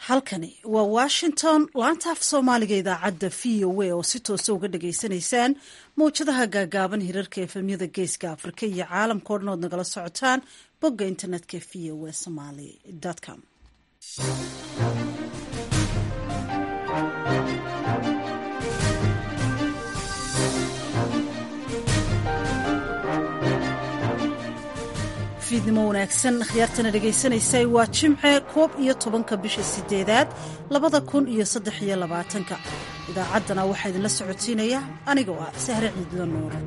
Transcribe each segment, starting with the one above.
halkani waa washington laanta af soomaaliga idaacadda v o a oo si toosa uga dhageysanaysaan mawjadaha gaagaaban hirarka efemyada geeska afrika iyo caalamka o dhan ood nagala socotaan bogga internetka v o a somaly com fiidnimo wanaagsan akhyaartana dhagaysanaysay waa jimce koob iyo tobanka bisha sideedaad labada kun iyo saddex iyo labaatanka idaacaddana waxaa idinla socotiinaya anigoo ah sahre ciidla nuure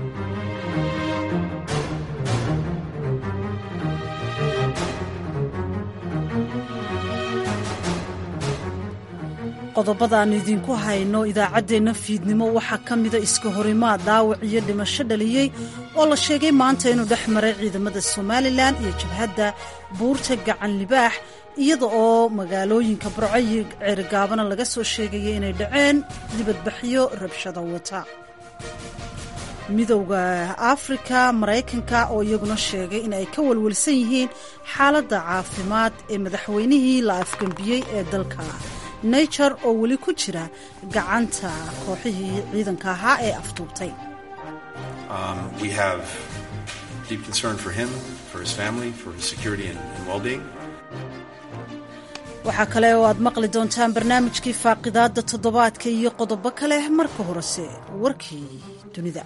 qodobada aanu idinku hayno idaacaddeenna fiidnimo waxaa ka mida iska horimaad dhaawac iyo dhimasho dhaliyey oo la sheegay maanta inuu dhex maray ciidamada somalilan iyo jabhadda buurta gacan libaax iyada oo magaalooyinka burco iyo ceerigaabana laga soo sheegaya inay dhaceen dibadbaxyo rabshada wata midowda afrika maraykanka oo iyaguna sheegay in ay ka walwalsan yihiin xaaladda caafimaad ee madaxweynihii la afgembiyey ee dalka nature oo weli ku jira gacanta kooxihii ciidanka ahaa ee afduubtay waxaa kale oo aad maqli doontaan barnaamijkii faaqidaadda toddobaadka iyo qodobo kale marka horese warkii dunida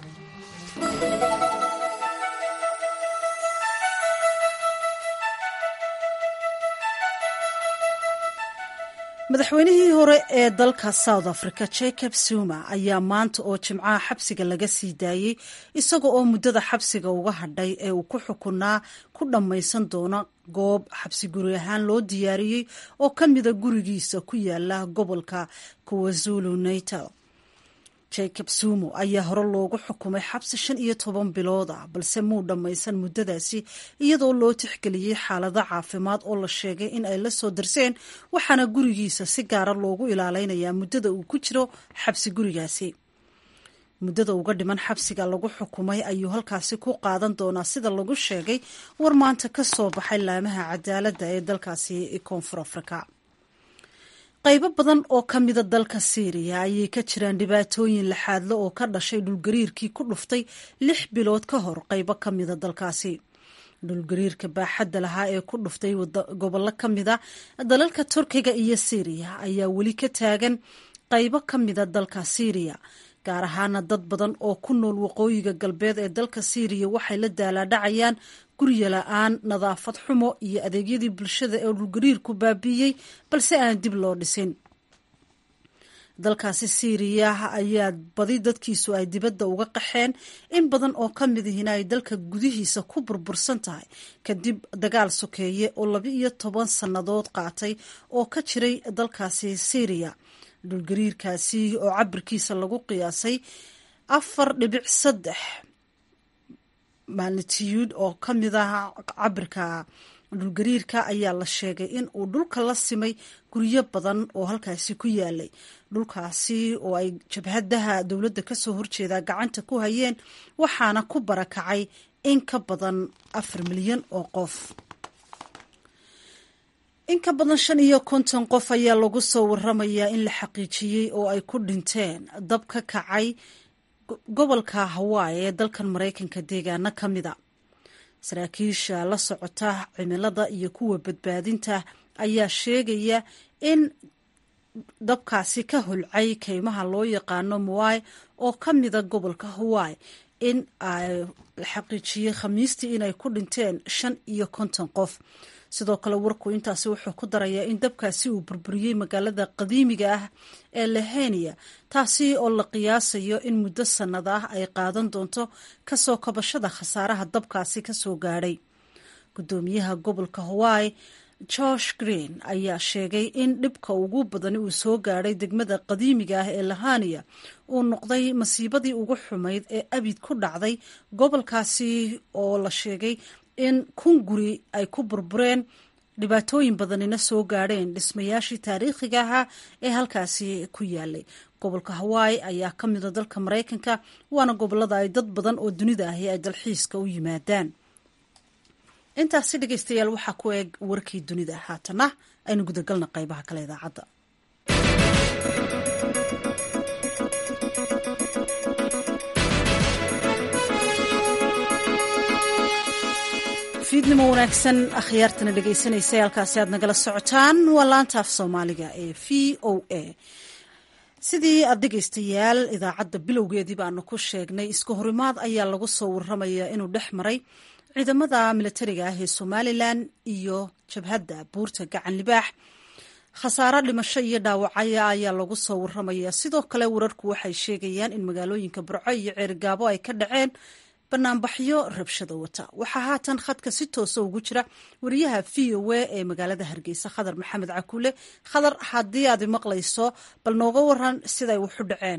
madaxweynihii hore ee dalka south africa jacob zuma ayaa maanta oo jimcaha xabsiga laga sii daayey isaga oo muddada xabsiga uga hadhay ee uu ku xukunaa ku dhammaysan doona goob xabsi guri ahaan loo diyaariyey oo ka mida gurigiisa ku yaala gobolka kwazulu natal jacob zumo ayaa hore loogu xukumay xabsi shan iyo toban bilood ah balse muu dhammaysan muddadaasi iyadoo loo tixgeliyey xaalado caafimaad oo la sheegay in ay la soo darseen waxaana gurigiisa si gaara loogu ilaaleynayaa muddada uu ku jiro xabsi gurigaasi muddada uga dhiman xabsiga lagu xukumay ayuu halkaasi ku qaadan doonaa sida lagu sheegay war maanta ka soo baxay laamaha cadaaladda ee dalkaasi koonfur afrika qaybo badan oo ka mida dalka syriya ayay ka jiraan dhibaatooyin laxaadle oo ka dhashay dhulgariirkii ku dhuftay lix bilood ka hor qaybo ka mida dalkaasi dhulgariirka baaxadda lahaa ee ku dhuftay gobollo ka mida dalalka turkiga iyo syriya ayaa weli ka taagan qaybo ka mida dalka syriya gaar ahaana dad badan oo ku nool waqooyiga galbeed ee dalka syriya waxay la daalaadhacayaan gurya la-aan nadaafad xumo iyo adeegyadii bulshada ee dhulgariirku baabiiyey balse aan dib loo dhisin dalkaasi syriya ayaa badi dadkiisu ay dibadda uga qaxeen in badan oo ka mid ihina ay dalka gudihiisa ku burbursan tahay kadib dagaal sokeeye oo laba iyo toban sannadood qaatay oo ka jiray dalkaasi syriya dhulgariirkaasi oo cabirkiisa lagu qiyaasay afar dhibic saddex magnitude oo ka mid ah cabirka dhulgariirka ayaa la sheegay in uu dhulka la simay guryo badan oo halkaasi ku yaalay dhulkaasi oo ay jabhadaha dowladda kasoo horjeeda gacanta ku hayeen waxaana ku barakacay in ka badan afar milyan oo qof in ka badan shan iyo konton qof ayaa lagu soo waramayaa in la xaqiijiyey oo ay ku dhinteen dab ka kacay gobolka hawaii ee dalkan maraykanka deegaano ka mida saraakiisha la socota cimilada iyo kuwa badbaadinta ayaa sheegaya in dabkaasi ka holcay keymaha loo yaqaano mawai oo ka mida gobolka hawaii in ay la xaqiijiyey khamiistii inay ku dhinteen shan iyo konton qof sidoo kale warku intaasi wuxuu ku darayaa in dabkaasi uu burburiyey magaalada qadiimiga ah ee lahenia taasi oo la qiyaasayo in muddo sannad ah ay qaadan doonto kasoo kabashada khasaaraha dabkaasi kasoo gaadhay gudoomiyaha gobolka hawaii george green ayaa sheegay in dhibka ugu badani uu soo gaadhay degmada qadiimiga ah ee lahania uu noqday masiibadii ugu xumayd ee abid ku dhacday gobolkaasi oo la sheegay in kun guri ay ku burbureen dhibaatooyin badanina soo gaadheen dhismayaashii taariikhiga ahaa ee halkaasi ku yaalay gobolka hawaii ayaa ka mida dalka maraykanka waana gobolada ay dad badan oo dunida ahi ay dalxiiska u yimaadaan intaasi dhegeystayaal waxaa ku eeg warkii dunida haatana aynu gudagalna qaybaha kale idaacadda fiidnimo wanaagsan akhyaartana dhegeysanaysa halkaasi aad nagala socotaan waa laanta af soomaaliga ee v o a sidii aad dhegeystayaal idaacadda bilowgeedii baanu ku sheegnay iska horimaad ayaa lagu soo warramaya inuu dhex maray ciidamada milatariga ah ee somalilan iyo jabhadda buurta gacan libaax khasaaro dhimasho iyo dhaawacaya ayaa lagu soo warramaya sidoo kale wararku waxay sheegayaan in magaalooyinka burco iyo ceerigaabo ay ka dhaceen banaanbaxyo rabshada wata waxaa haatan khadka si toosa ugu jira wariyaha v o a ee magaalada hargeysa khadar maxamed cakuule khadar haddii aad maqlayso bal nooga waran siday waxu dhaceen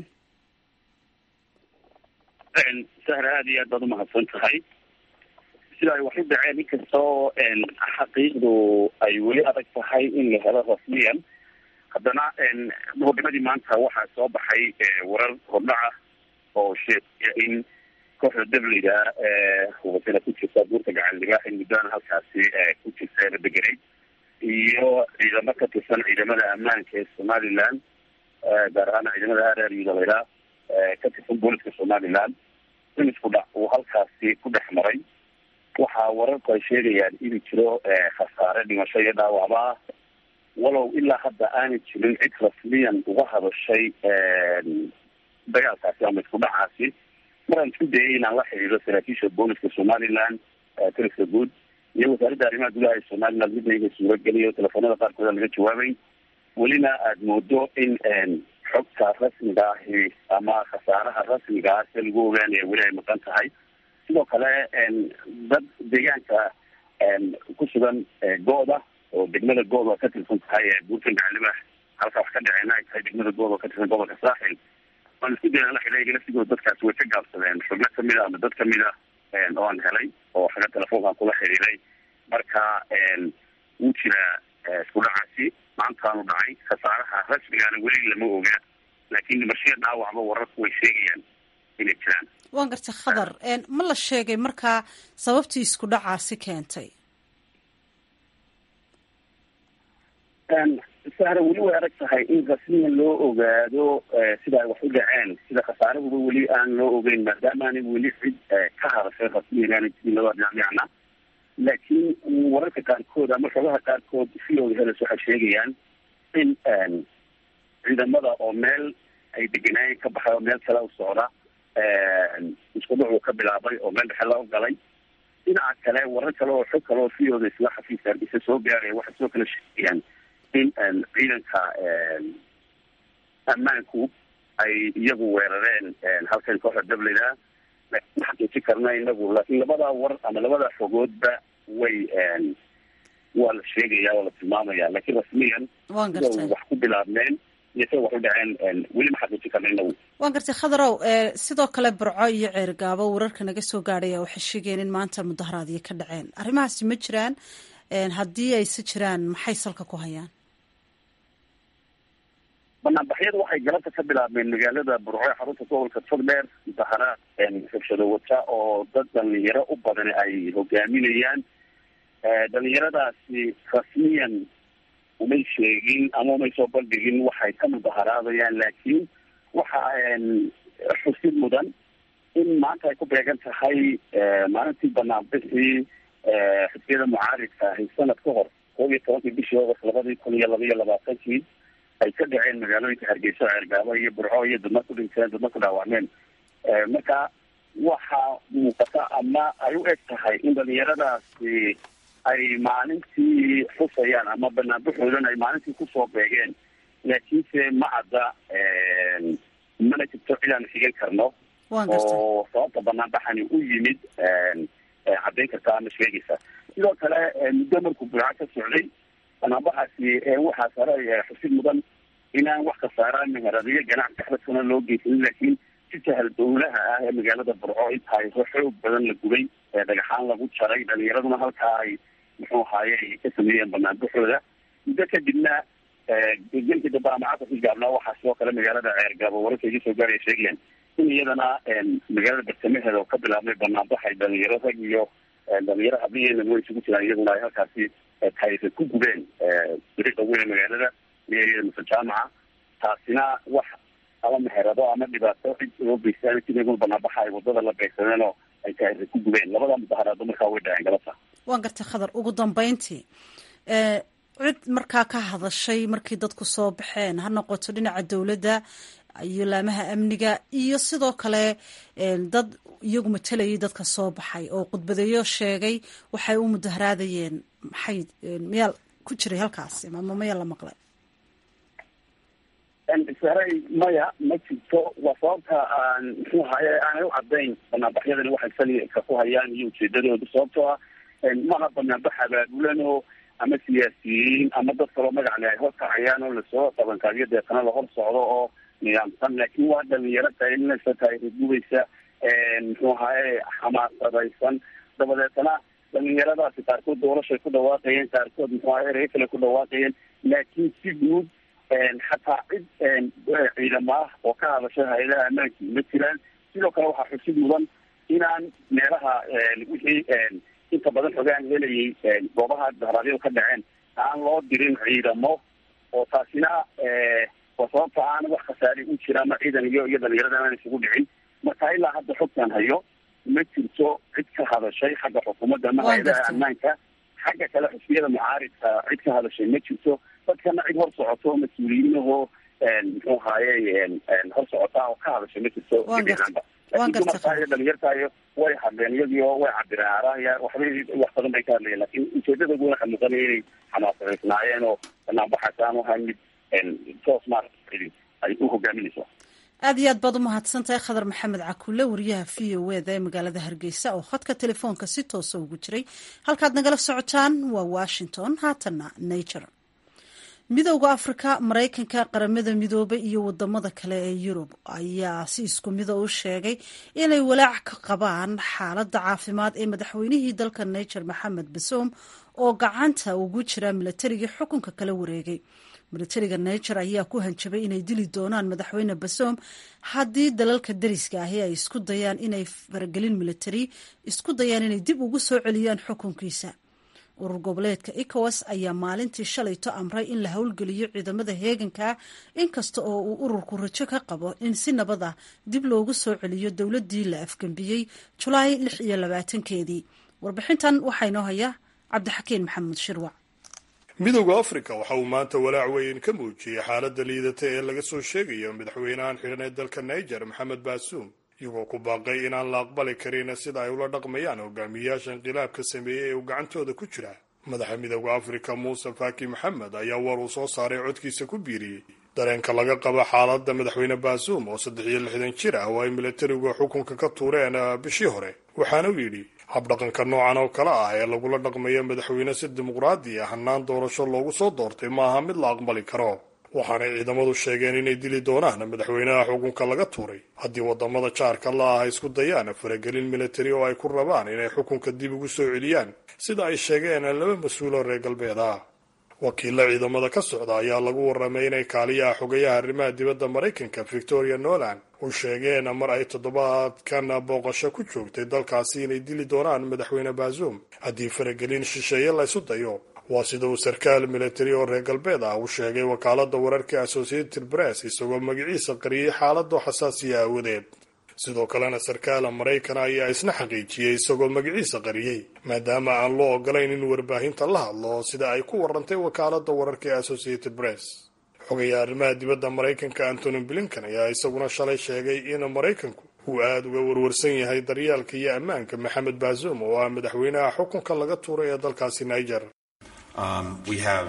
sahra aada iyo aad baad umahadsan tahay sida ay waxu dhaceen inkastoo xaqiiqdu ay weli adag tahay in la helo rasmiyan haddana muqadimadii maanta waxaa soo baxay warar hordhaca oo sheegaya in kooxda dabliga hubatana ku jirta buurta gacan libaax in muddana halkaasi ku jirta la deganay iyo ciidamo ka tirsan ciidamada ammaanka ee somaliland gaar ahaan ciidamada hareer yudalayla ka tirsan booliska somaliland in isku dhac uu halkaasi ku dhex maray waxaa wararku ay sheegayaan inuu jiro khasaare dhimasho iyo dhaawacba ah walow ilaa hadda aanay jirin cid rasmiyan uga hadashay dagaalkaasi ama isku dhacaasi maraan isku dayay inaan la xidhiidho saraakiisha booliska somaliland taliska guud iyo wasaaradda arrimaha gudaha ee somaliland midna iga suurageliyo telefoonada qaarkooda laga jawaabay welina aada moodo in xogta rasmiga ahi ama khasaaraha rasmiga ah se lagu ogaanaya weli ay maqan tahay sidoo kale dad deegaanka ku sugan gooda oo degmada gooda ka tirsan tahay buurtan gacalibaax halka wax ka dhaceena ay tahay degmada gooda oo ka tirsan gobolka saaxil waan isku dayna la xidhiidha laftigooda dadkaasi way ka gaabsadeen xubno kamid a ama dad kamid a oo aan helay oo xaga telefoonkaan kula xidhiiday marka wuu jiraa isku dhacaasi maantaanu dhacay khasaaraha rasmigaana weli lama oga laakiin dhimashaya dhaawacba wararku way sheegayaan inay jiraan waan gartay khadar ma la sheegay markaa sababtii isku dhacaasi keentay sahra weli way adag tahay in rasmiyan loo ogaado sida ay wax u dhaceen sida khasaarahuba weli aan loo ogeyn maadaamaana weli cid ka hadashay rasmiyan aana jirin labada dhinac dhinacna laakiin wararka qaarkood ama xogaha qaarkood fiooda heles waxay sheegayaan in ciidamada oo meel ay deganaayeen ka baxay oo meel kale u socda isku dhucuu ka bilaabay oo meel dhexe loo galay dhinaca kale warar kale oo xog kale oo fiooda isla xafiiska hargeysa soo gaaraya waxay soo kala sheegayaan in ciidanka ammaanku ay iyagu weerareen halkan kooxda dablida laakiin ma xaqiijin karna inagu laakiin labada war ama labada xogoodba way waa la sheegaya waa la tilmaamaya laakiin rasmiyan sida wax ku bilaabmeen iyo sida wax u dhaceen weli ma xaqiijin karna inagu waan gartay khadarow sidoo kale burco iyo ceergaabo wararka naga soo gaadhaya waxay sheegeen in maanta mudaharaadyo ka dhaceen arrimahaasi ma jiraan haddii ayse jiraan maxay salka ku hayaan banaanbaxyadu waxay galabta ka bilaabmeen magaalada burco ee xarunta gobolka togdheer mudaharaad rabshado wata oo dad dhalinyaro u badan ay hogaaminayaan dhalinyaradaasi rasmiyan umay sheegin ama umay soo bandhigin waxay ka mudaharaadayaan laakiin waxa xusid mudan in maanta ay ku beegan tahay maalintii banaanbixii xisbiyada mucaaridka ahi sanad ka hor koob iyo tobankii bishii august labadii kun iyo laba iyo labaatankii ay ka dhaceen magaalooyinka hargeysa ceergaabo iyo burco iyo dadna ku dhinteen dadna ku dhaawacmeen marka waxaa muuqata ama ay u eg tahay in dhalinyaradaasi ay maalintii xusayaan ama banaanbaxoodan ay maalintii kusoo beegeen laakiinse ma cadda mana jirto cid aan xigan karno oo sababta banaanbaxani u yimid caddayn karta ama sheegaysa sidoo kale muddo markuu burco ka socday banaanbaxaasi waxaa sare xusid mudan inaan wax kasaaraan meheradiyo ganacsi axbadkana loo geysanin laakiin si sahal dowlaha ah ee magaalada burco intaay xoog badan la gubay dhagaxaan lagu jaray dhalinyaraduna halkaa ay muxuu ahaaye ay ka sameeyeen banaanbaxooda muddo kadibna gelkii dambe ama casarkii gaabnaa waxaa sidoo kale magaalada ceergaabo wararka iga soo gaaraya sheegayaan in iyadana magaalada bartamaheeda oo ka bilaabmay banaanbaxay dhalinyaro rag iyo dhalinyaro habliyeena way isugu jiraan iyaguna ay halkaasi taysa ku gubeen dariiqa weyne magaalada meeriyada mase jaamaca taasina wax ama meherado ama dhibaato cid loo geystaan sidaguna banaanbaxa ay wadada la beegsadeen oo ay taysa ku gubeen labada mudaharaado markaa way dhaceen galabta waan gartay khadar ugu dambeyntii cid markaa ka hadashay markii dadku soo baxeen ha noqoto dhinaca dowladda iyo laamaha amniga iyo sidoo kale dad iyagu matalayay dadka soo baxay oo khudbadeeyo sheegay waxay u mudaharaadayeen maxay miyaa ku jiray halkaasi ama maya la maqlay saray maya ma jirto waa sababta aan muxuu ahaye aanay u cadayn banaanbaxyadani waxay salika ku hayaan iyo ujeedadooda sababtoo ah maha banaanbax abaabulan oo ama siyaasiyiin ama dad kaloo magacle ay horkacayaan oo lasoo qabankaabiyo deetana la hor socdo oo nidaamsan laakiin waa dhalinyaro taylinaysa tayrigubaysa muxuu ahaye xamaasadaysan dabadeetana dhalinyaradaasi qaarkood doorashay ku dhawaaqayeen qaarkood muxuu ahaye erey kale ku dhawaaqayeen laakiin si guud xataa cid ciidama ah oo ka hadasha hay-adaha ammaankii ma jiraan sidoo kale waxaa xusid mudan inaan meelaha wixii inta badan xogaan helayay goobaha dahraadyadu ka dhaceen aan loo dirin ciidamo oo taasina waa sababta aan wax khasaari u jira ama ciidan iyo iyo dhalinyarada aan isugu dhicin marka ilaa hadda xogtaan hayo ma jirto cid ka hadashay xagga xukuumadda ama hay-adaha ammaanka xagga kale xusbiyada mucaaridka cid ka hadashay ma jirto dadkana cid hor socoto mas-uuliyiinahoo muxuu ahaye hor socota oo ka hadashay ma jirto laakiin dumarkaayo dhalinyartaayo way hadleen iyagio way cabireen araya waxbay wax badan bay ka hadlayeen lakin ujeedadoodu waxay muuqanaya inay xamaasadaysnaayeen oo banaanbaxaas aanu ahayn mid toos maarata ay u hogaaminayso aad iyo aad baad umahadsan tahay khadar maxamed cakulle wariyaha v o eda ee magaalada hargeysa oo khadka telefoonka si toosa ugu jiray halkaad nagala socotaan waa washington haatanna nature midowda afrika maraykanka qaramada midoobay iyo wadamada kale ee yurub ayaa si isku mida u sheegay inay walaac ka qabaan xaaladda caafimaad ee madaxweynihii dalka niger maxamed basoom oo gacanta ugu jira milatarigii xukunka kala wareegay milatariga niger ayaa ku hanjabay inay dili doonaan madaxweyne basoom haddii dalalka dariska ahi ay isku dayaan inay faragelin milatari isku dayaan inay dib ugu soo celiyaan xukunkiisa urur goboleedka ecowas ayaa maalintii shalayto amray in la howlgeliyo ciidamada heeganka inkasta oo uu ururku rajo ka qabo in si nabad ah dib loogu soo celiyo dowladii la afgembiyey julaay lix iyo labaatankeedii warbixintan waxaa inoo haya cabdixakiin maxamed shirwac midowda afrika waxa uu maanta walaac weyn ka muujiyey xaaladda liidata ee laga soo sheegayo madaxweynahan xidhan ee dalka niger maxamed baasuum iyagoo ku baaqay inaan la aqbali karin sida ay ula dhaqmayaan hogaamiyayaasha inqilaabka sameeyey ee uu gacantooda ku jira madaxa midowda afrika muuse faki maxamed ayaa war uu soo saaray codkiisa ku biiriyey dareenka laga qabo xaaladda madaxweyne baasuum oo saddex iyo lixdan jir ah oo ay milatarigu xukunka ka tuureen bishii hore waxaana uu yidhi habdhaqanka noocan oo kale ah ee lagula dhaqmayo madaxweyne si dimuqraadi ah hannaan doorasho loogu soo doortay maaha mid la aqbali karo waxaanay ciidamadu sheegeen inay dili doonaan madaxweynaha xukunka laga tuuray haddii wadamada jaarka la ah ay isku dayaan faragelin militari oo ay ku rabaan inay xukunka dib ugu soo celiyaan sida ay sheegeen laba mas-uuloo reer galbeed ah wakiilla ciidamada ka socda ayaa lagu warramay inay kaaliyaha xogayaha arrimaha dibadda maraykanka victoria noland u sheegeen mar ay toddobaadkan booqasho ku joogtay dalkaasi inay dili doonaan madaxweyne baasuum haddii faragelin shisheeye la ysu dayo waa sida uu sarkaal militari oo reer galbeed ah u sheegay wakaaladda wararka associated press isagoo magaciisa qariyey xaaladoo xasaasiya aawadeed sidoo kalena sarkaala maraykan ayaa isna xaqiijiyey isagoo magaciisa qariyey maadaama aan loo ogolayn in warbaahinta la hadlo sida ay ku warantay wakaaladda wararka ee associated press xogayaa arrimaha dibadda maraykanka antony blinkan ayaa isaguna shalay sheegay in maraykanku uu aada uga warwarsan yahay daryaalka iyo ammaanka maxamed baasuum oo ah madaxweynaha xukunka laga tuuray ee dalkaasi niger Um, we have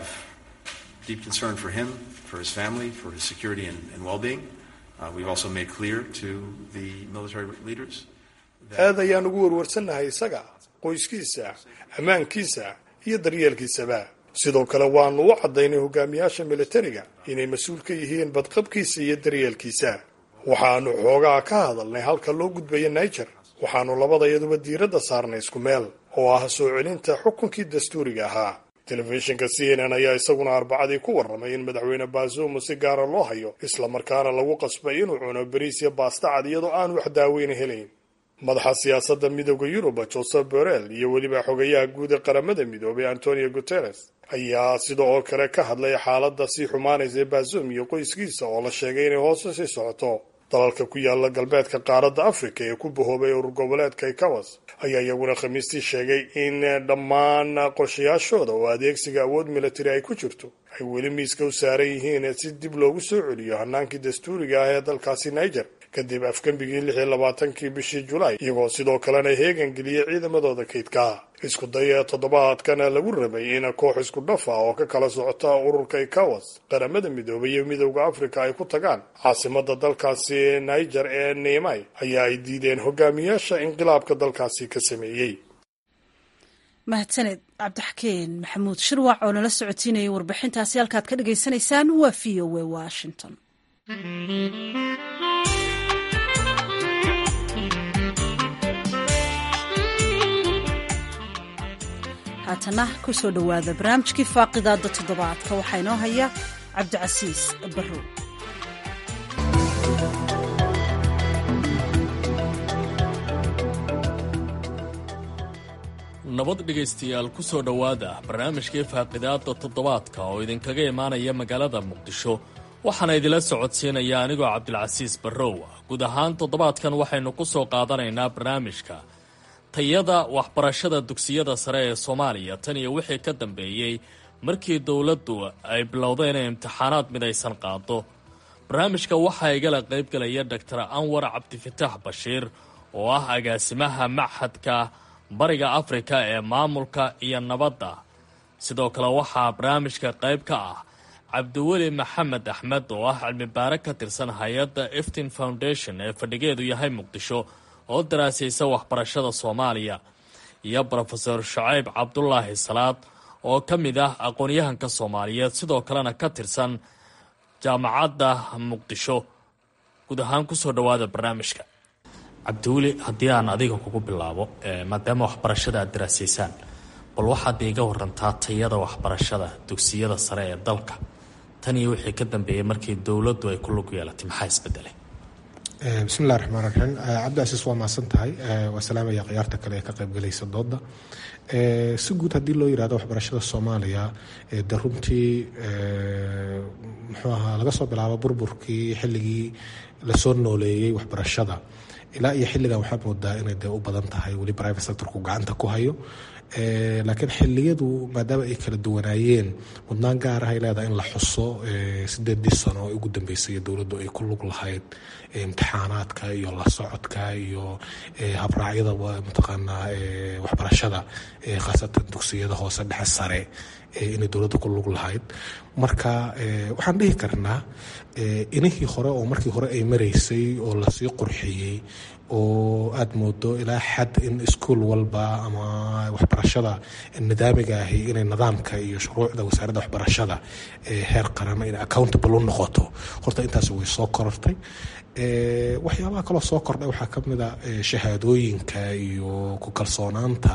deep concern for him, for his family, for his security and, and well-being. Uh, we've also made clear to the military leaders. aad ayaan ugu warwarsannahay isaga qoyskiisa ammaankiisa iyo daryeelkiisaba sidoo kale waanu u caddaynay hogaamiyaasha militariga inay mas-uul ka yihiin badqabkiisa iyo daryeelkiisa waxaanu xoogaa ka hadalnay halka loo gudbaya niger waxaanu labadayaduba diiradda saarnay isku meel oo ah soo celinta xukunkii dastuuriga ahaa telefishinka c n n ayaa isaguna arbacadii ku warramay in madaxweyne baasuum si gaara loo hayo islamarkaana lagu qasbay inuu cuno bariis iyo baasta cad iyadoo aan wax daaweyna helayn madaxa siyaasadda midooda yurub joseph borrell iyo weliba xogayaha guud ee qaramada midoobay antonio guteres ayaa sida oo kale ka hadlay xaaladda sii xumaanaysa ee bazoum iyo qoyskiisa oo la sheegay inay hoose sii socoto dalalka ku yaala galbeedka qaaradda afrika ee ku bahoobay urur goboleedka ikawas ayaa iyaguna khamiistii sheegay in dhammaan qorshayaashooda oo adeegsiga awood militari ay ku jirto ay weli miiska u saaran yihiin si dib loogu soo celiyo hanaankii dastuuriga ah ee dalkaasi niger kadib afgembigii lix iyo labaatankii bishii julaay iyagoo sidoo kalena heegan geliyey ciidamadooda kaydka isku daya toddobaadkana lagu rabay in koox isku dhaf ah oo ka kala socota ururka ikawas qaramada midoobay iyo midowda afrika ay ku tagaan caasimada dalkaasi niger ee niimay ayaa ay diideen hogaamiyaasha inqilaabka dalkaasi ka sameeyey mahadsaned cabdixakeen maxamuud shirwac oo nala socotiinayay warbixintaasi halkaad ka dhagaysanaysaan waa v o a washington haatana kusoo dhowaada barnaamijkii faaqidaada toddobaadka waxaa inoo haya cabdicasiis barrow nabad dhegaystayaal ku soo dhowaada barnaamijkii faaqidaada toddobaadka oo idinkaga imaanaya magaalada muqdisho waxaana idila socodsiinaya anigoo cabdilcasiis barrow guud ahaan toddobaadkan waxaynu ku soo qaadanaynaa barnaamijka tayada waxbarashada dugsiyada sare ee soomaaliya tan iyo wixii ka dambeeyey markii dowladdu ay bilowday inay imtixaanaad midaysan qaado barnaamijka waxaa igala qaybgalaya doctor anwar cabdifataax bashiir oo ah agaasimaha machadka bariga afrika ee maamulka iyo nabadda sidoo kale waxaa barnaamijka qayb ka ah cabdiweli maxamed axmed oo ah cilmibaare ka tirsan hay-adda eftin foundation ee fadhigeedu yahay muqdisho oo daraasaysa waxbarashada soomaaliya iyo brofeor shacayb cabdulaahi salaad oo ka mid ah aqoon-yahanka soomaaliyeed sidoo kalena ka tirsan jaamacadda muqdisho guud ahaan kusoo dhowaada barnaamijka cabdiweli haddii aan adiga kugu bilaabo maadaama waxbarashada aad daraasaysaan bal waxaad iiga warantaa tayada waxbarashada dugsiyada sare ee dalka tan iyo wixii ka dambeeyey markii dowladdu ay ku lug yeelatay maxaa isbedelay bismillahi raxmaan raxiim cabdicasiis waa mahadsan tahay waa salaamaya khiyaarta kale ee ka qaybgalaysa dooda si guud haddii loo yirahdo waxbarashada soomaaliya de runtii muxuu ahaa laga soo bilaabo burburkii xilligii lasoo nooleeyey waxbarashada ilaa iyo xilligan waxaad moodaa inay dee u badan tahay weli private sectorku gacanta ku hayo laakiin xiliyadu maadaama ay kala duwanaayeen mudnaan gaar ah ay leedahay in la xuso sideedii sano oo ugu dambeysay dowladdu ay ku lug lahayd imtixaanaadka iyo la socodka iyo habraacyada mataqaanaa waxbarashada khaasatan dugsiyada hoose dhexe sare inay dowladda ku lug lahayd marka waxaan dhihi karnaa inihii hore oo markii hore ay maraysay oo lasii qurxiyey oo aada moodo ilaa xad in iskuol walba ama waxbarashada nidaamiga ahi inay nidaamka iyo shuruucda wasaaradda waxbarashada heer qaran inay accountable u noqoto horta intaas way soo korortay waxyaabaha kaloo soo kordhay waxaa ka mid a shahaadooyinka iyo ku kalsoonaanta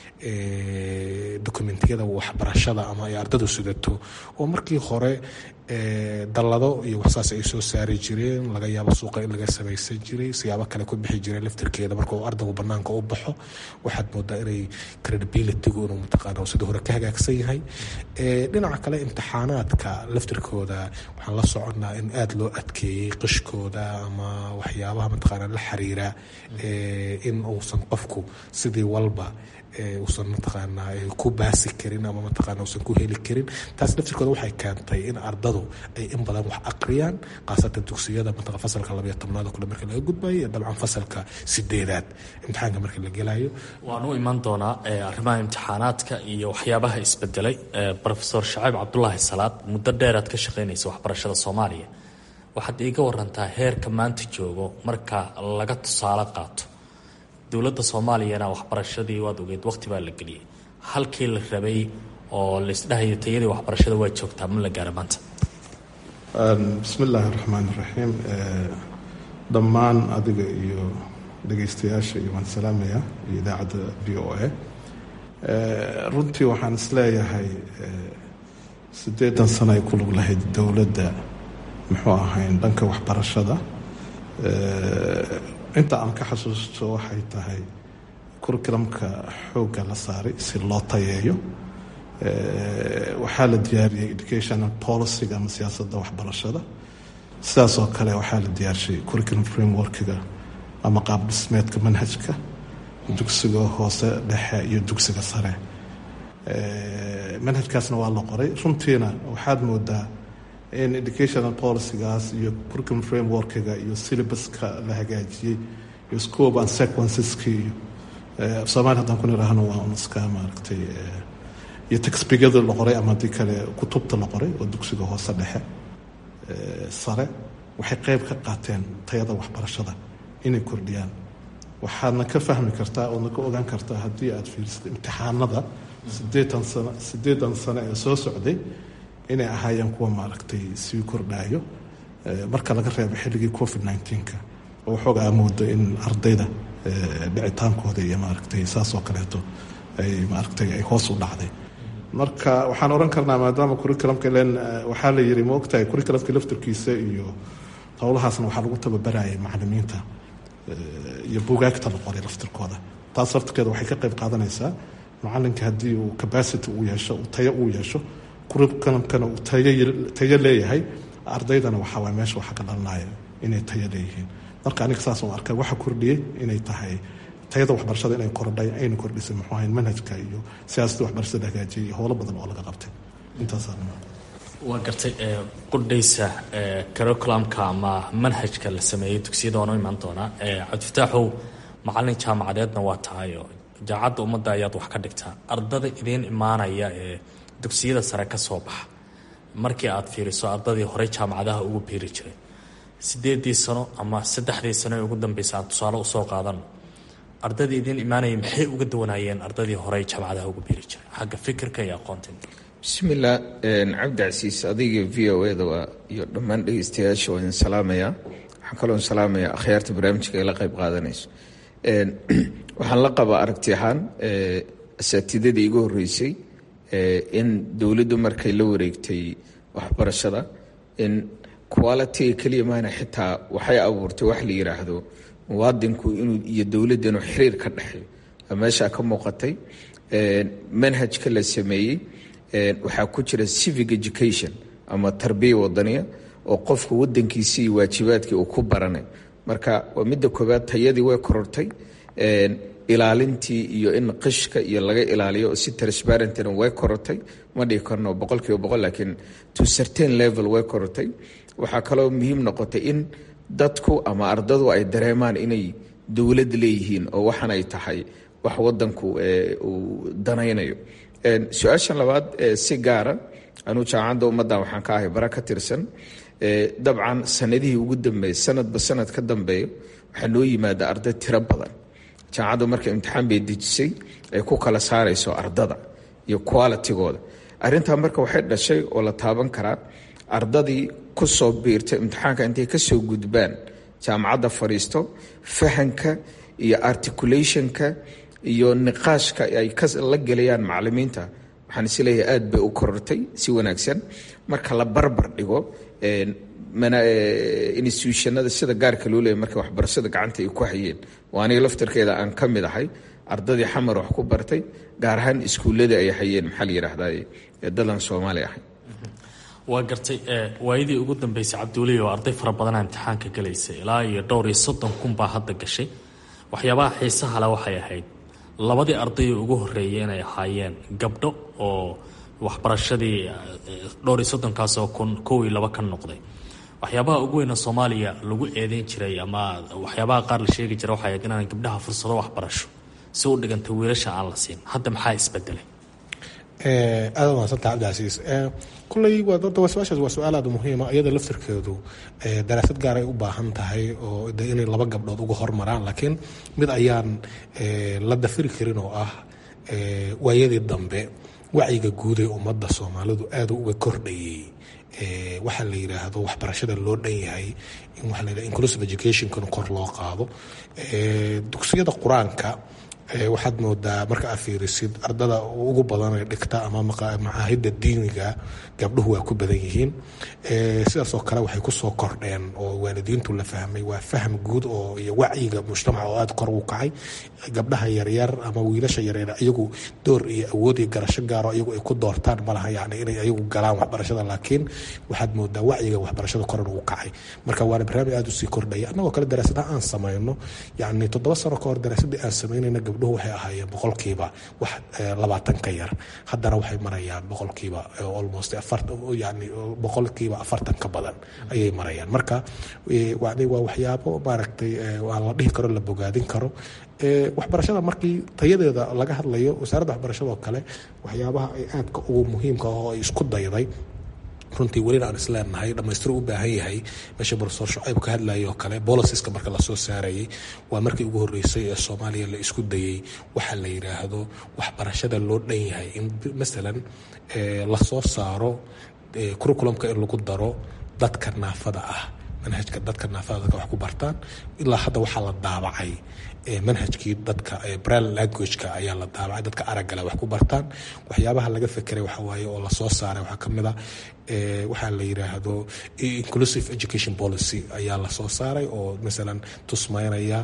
dokumentiyada waxbarashada ama ay ardadu sidato oo markii hore dallado iyo waxsaas ay soo saari jireen laga yaabo suuqa in laga samaysan jiray siyaabo kale ku bixi jiray laftirkeeda marka uu ardaygu banaanka u baxo waxaad moodaa inay credibilitygu inuu mataqaana sida hore ka hagaagsan yahay dhinaca kale imtixaanaadka laftirkooda waxaan la soconnaa in aada loo adkeeyey qishkooda ama waxyaabaha mataqaana la xiriira in uusan qofku sidii walba uusan mataqaanaa ku baasi karin ama mataqaana uusan ku heli karin taas laftirkooda waxay keentay in ardadu ay in badan wax aqriyaan khaasatan dugsiyada mataqan fasalka labayo tobnaad oo kale marka laga gudbayo iyo dabcan fasalka sideedaad imtixaanka marka la gelayo waan u iman doonaa arrimaha imtixaanaadka iyo waxyaabaha isbedelay rofeor shacayb cabdulaahi salaad muddo dheeraad ka shaqaynaysa waxbarashada soomaaliya waxaad iiga warantaa heerka maanta joogo marka laga tusaale qaato dowladda soomaaliyana waxbarashadii waad ogeed waqti baa la geliyey halkii la rabay oo laisdhahayo tayadii waxbarashada waa joogtaa ma la gaara maanta bismi illaahi raxmaan iraxiim dhammaan adiga iyo dhegaystayaasha iyo waan salaamaya iyo idaacadda v o a runtii waxaan isleeyahay siddeedan sano ay ku lug lahayd dowladda muxuu ahayn dhanka waxbarashada inta aan ka xasuusto waxay tahay curriculumka xoogga la saaray si loo tayeeyo waxaa la diyaariyey educational policyga ama siyaasadda waxbarashada sidaas oo kale waxaa la diyaarshay curriculum frameworkiga ama qaab dhismeedka manhajka dugsiga hoose dhexe iyo dugsiga sare manhajkaasna waa la qoray runtiina waxaad moodaa in educational policygaas iyo curriculum frameworkiga iyo syllabuska la hagaajiyey iyo scope and sequenceski iyo soomaali haddaan ku nidhaahno waa un iska maaragtay iyo textbigada la qoray ama haddii kale kutubta la qoray oo dugsiga hoose dhexe sare waxay qeyb ka qaateen tayada waxbarashada inay kordhiyaan waxaadna ka fahmi kartaa oodna ka ogaan kartaa haddii aad fiirisad imtixaanada sideetan sano sideedan sano ee soo socday inay ahaayeen kuwa maaragtay sii kordhaayo marka laga reebo xilligii covid nneteen-ka oo waxoogaa moodo in ardayda dhicitaankooda iyo maaragtay saas oo kaleeto ay maaragtay ay hoos u dhacday marka waxaan oran karnaa maadaama curriculumka len waxaa la yiri ma ogtahay curriculumka laftarkiisa iyo howlahaasna waxaa lagu tababarayay macalimiinta iyo bugaagta la qoray laftirkooda taas laftirkeeda waxay ka qayb qaadanaysaa macalinka haddii uu capacity uu yeesho uu tayo uu yeesho curriculumkana uu tayo leeyahay ardaydana waxaa waay meesha waxa ka dhalanaya inay tayo leeyihiin marka aniga saas oo arkay waxa kordhiyey inay tahay tayada waxbarashada inay kordhay ayna kordhisay muxuu ahayn manhajka iyo siyaasadda waxbarashada hagaajiyay iyo howlo badan oo laga qabtay intaasaan waa gartay qudhaysa curriculumka ama manhajka la sameeyey dugsiyada waanu imaan doonaa cabdifataaxow macalin jaamacadeedna waa tahayo jaacadda ummadda ayaad wax ka dhigtaa ardada idiin imaanaya ee dugsiyada sare ka soo baxa markii aad fiiriso ardadii horey jaamacadaha ugu biiri jiray sideedii sano ama saddexdii sano ee ugu dambeysa aan tusaale usoo qaadano ardadii idiin imaanaya maxay uga duwanaayeen ardadii horey jaamacadaha ugu biiri jiray xagga fikirka iyo aqoonta bismillaah cabdi casiis adiga v o eda waa iyo dhammaan dhegeystayaasha waa idin salaamaya waxaan kaloo salaamaya akhyaarta barnaamijka ay la qayb qaadanayso waxaan la qabaa aragti ahaan asaatidadii igu horeysay in dowladdu markay la wareegtay waxbarashada in qualitiga keliya maana xitaa waxay abuurtay wax la yiraahdo muwaadinku inuu iyo dowladda inuu xiriir ka dhexeeyo meeshaa ka muuqatay manhajka la sameeyey waxaa ku jira civic education ama tarbiya wadaniya oo qofka wadankiisi iyo waajibaadkii uu ku baranayo marka waa midda koobaad tayadii way korortay ilaalintii iyo in qishka iyo laga ilaaliyo oo si transparentina way korortay ma dhigi karno boqol kiiba boqol laakiin to certain level way korortay waxaa kaloo muhiim noqotay in dadku ama ardadu ay dareemaan inay dowlad leeyihiin oo waxan ay tahay wax wadanku uu danaynayo su-aashan labaad si gaara anuu jaamacadda ummaddan waxaan ka ahay bara ka tirsan dabcan sanadihii ugu dambeeyey sanadba sanad ka dambeeyo waxaa noo yimaada arday tiro badan jaamacaddu marka imtixaan bay dejisay ay ku kala saarayso ardada iyo qualitigooda arrintaa marka waxay dhashay oo la taaban karaa ardadii ku soo biirta imtixaanka intay ka soo gudbaan jaamacadda fadhiisto fahanka iyo articulationka iyo niqaashka ay la gelayaan macalimiinta waxaan isleeyahay aad bay u korortay si wanaagsan marka la barbar dhigo institutionada sida gaarka loo leeyay marka waxbarashada gacanta ay ku hayeen oo aniga laftarkeeda aan ka mid ahay ardadii xamar wax ku bartay gaar ahaan iskuulladii ay hayeen maxaa la yidhaahdaa dadan soomaali ahay waa gartay waayadii ugu dambeysay cabdiweli oo arday fara badanaa imtixaanka galaysay ilaa iyo dhowr iyo soddon kun baa hadda gashay waxyaabaha xiisaha le waxay ahayd labadii ardayoo ugu horreeyay inay ahaayeen gabdho oo waxbarashadii dhowr iyo soddonkaasoo kun kow iyo laba ka noqday waxyaabaha ugu weyna soomaaliya lagu eedeyn jiray ama waxyaabaha qaar la sheegi jira waxay ahayd inaan gabdhaha fursado waxbarasho si u dhiganta wiilasha aan la siin hadda maxaa isbedelay aada umahadsanta cabdicasiis kulley su-aashaas waa su-aal aada muhiima iyada laftirkeedu daraasad gaar ay u baahan tahay oo de inay laba gabdhood uga hormaraan laakiin mid ayaan la dafiri karin oo ah waayadii dambe wacyiga guud ee ummadda soomaalidu aada uga kordhayay waxaa la yidhaahdo waxbarashada loo dhan yahay in waa la inclusive educationkan kor loo qaado dugsiyada qur-aanka waxaad moodaa marka aad fiirisid ardada ugu badan ee dhigta ama macaahida diiniga gabdhuhu waa ku badan yihiin sidaas oo kale waxay kusoo kordheen oo waalidiintu la fahmay waa faham guud oo iyo wacyiga mujtamaca oo aada kor u kacay gabdhaha yaryar ama wiilasha yaryar iyagu door iyo awood iyo garasho gaaro iyagu ay ku doortaan malaha yani inay iyagu galaan waxbarashada laakiin waxaad moodaa wacyiga waxbarashada koran ugu kacay marka waana barnaamij aada usii kordhaya annagoo kale daraasadaha aan samayno yani toddoba sano ka hor daraasadii aan samaynayna gabdhuhu waxay ahaayeen boqolkiiba wax labaatan ka yar haddana waxay marayaan boqolkiiba almost yani boqolkiiba afartan ka badan ayay marayaan marka waa waxyaabo maaragtay waa la dhihi karo la bogaadin karo waxbarashada markii tayadeeda laga hadlayo wasaaradda waxbarashada oo kale waxyaabaha ay aadka ugu muhiimka ah oo ay isku dayday runtii welina aan isleenahay dhamaystiro u baahan yahay meesha profesor shucayb ka hadlayay oo kale bolisiska marka lasoo saarayay waa markii ugu horreysay ee soomaaliya la isku dayey waxaa la yidhaahdo waxbarashada loo dhan yahay in masalan lasoo saaro curriculumka in lagu daro dadka naafada ah manhajka dadka naafada dadka wax ku bartaan ilaa hadda waxaa la daabacay manhajkii dadka bril languageka ayaa la daabacay dadka araggale wax ku bartaan waxyaabaha laga fekeray waxa waaye oo lasoo saaray waxaa ka mid a waxaa la yidhaahdo inclusive education policy ayaa lasoo saaray oo masalan tusmaynaya